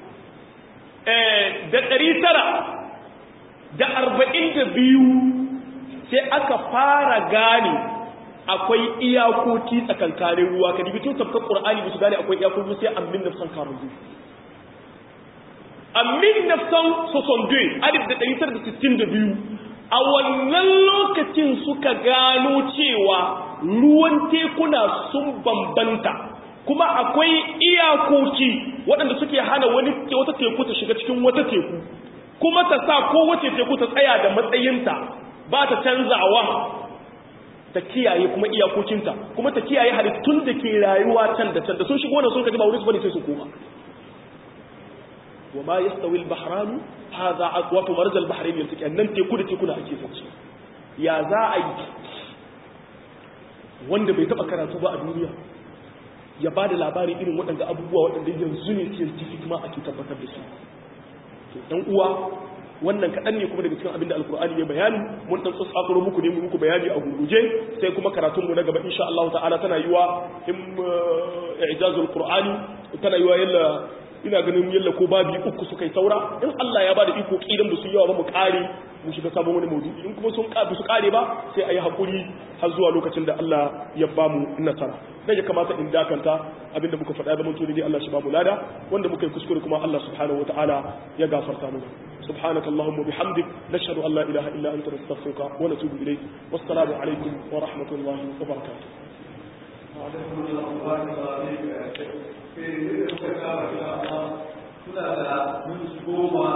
[SPEAKER 1] da ɗari tara da arba'in da biyu sai aka fara gane akwai iyakoki tsakankanin ruwa ka dibi tun tafka qur'ani ba su gane akwai iyakoki sai amin nafsan karuzu amin nafsan sosonde alif da ɗari da sittin da biyu a wannan lokacin suka gano cewa ruwan tekuna sun bambanta kuma akwai iyakoki waɗanda suke hana wani wata teku ta shiga cikin wata teku kuma ta sa kowace teku ta tsaya da matsayinta ba ta canzawa ta kiyaye kuma iyakokinta kuma ta kiyaye halittun da ke rayuwa can da can da sun shigo da sun kaji ba wurin su bane sai su koma wa ma yastawi al-bahran hadha aqwatu marj al-bahrain yaltaqi nan teku da teku na ake zance ya za a yi wanda bai taba karatu ba a duniya ya ba da labarin irin waɗanda abubuwa waɗanda yanzu ne scientific ma ake tabbatar da su to dan uwa wannan kaɗan ne kuma daga cikin abin da alkur'ani ya bayani mun ɗan tsatsakaro muku ne muku bayani a gurguje sai kuma karatunmu na gaba insha Allah ta'ala tana yiwa in ijazul qur'ani tana yiwa yalla ina ganin yalla ko babi uku suka yi saura in Allah ya bada iko kidan ba su yawa ba mu kare mu shiga sabon wani maudu'i in kuma sun ba su kare ba sai ayi hakuri har zuwa lokacin da Allah ya ba mu nasara dan ya kamata in dakanta abinda muka faɗa da mun tuni Allah shi ba mu lada wanda muka yi kuskure kuma Allah subhanahu wataala ya gafarta mu سبحانك اللهم وبحمدك نشهد أن لا إله إلا أنت نستغفرك ونتوب إليك والسلام عليكم ورحمة الله وبركاته
[SPEAKER 2] وعليكم السلام ورحمة الله وبركاته.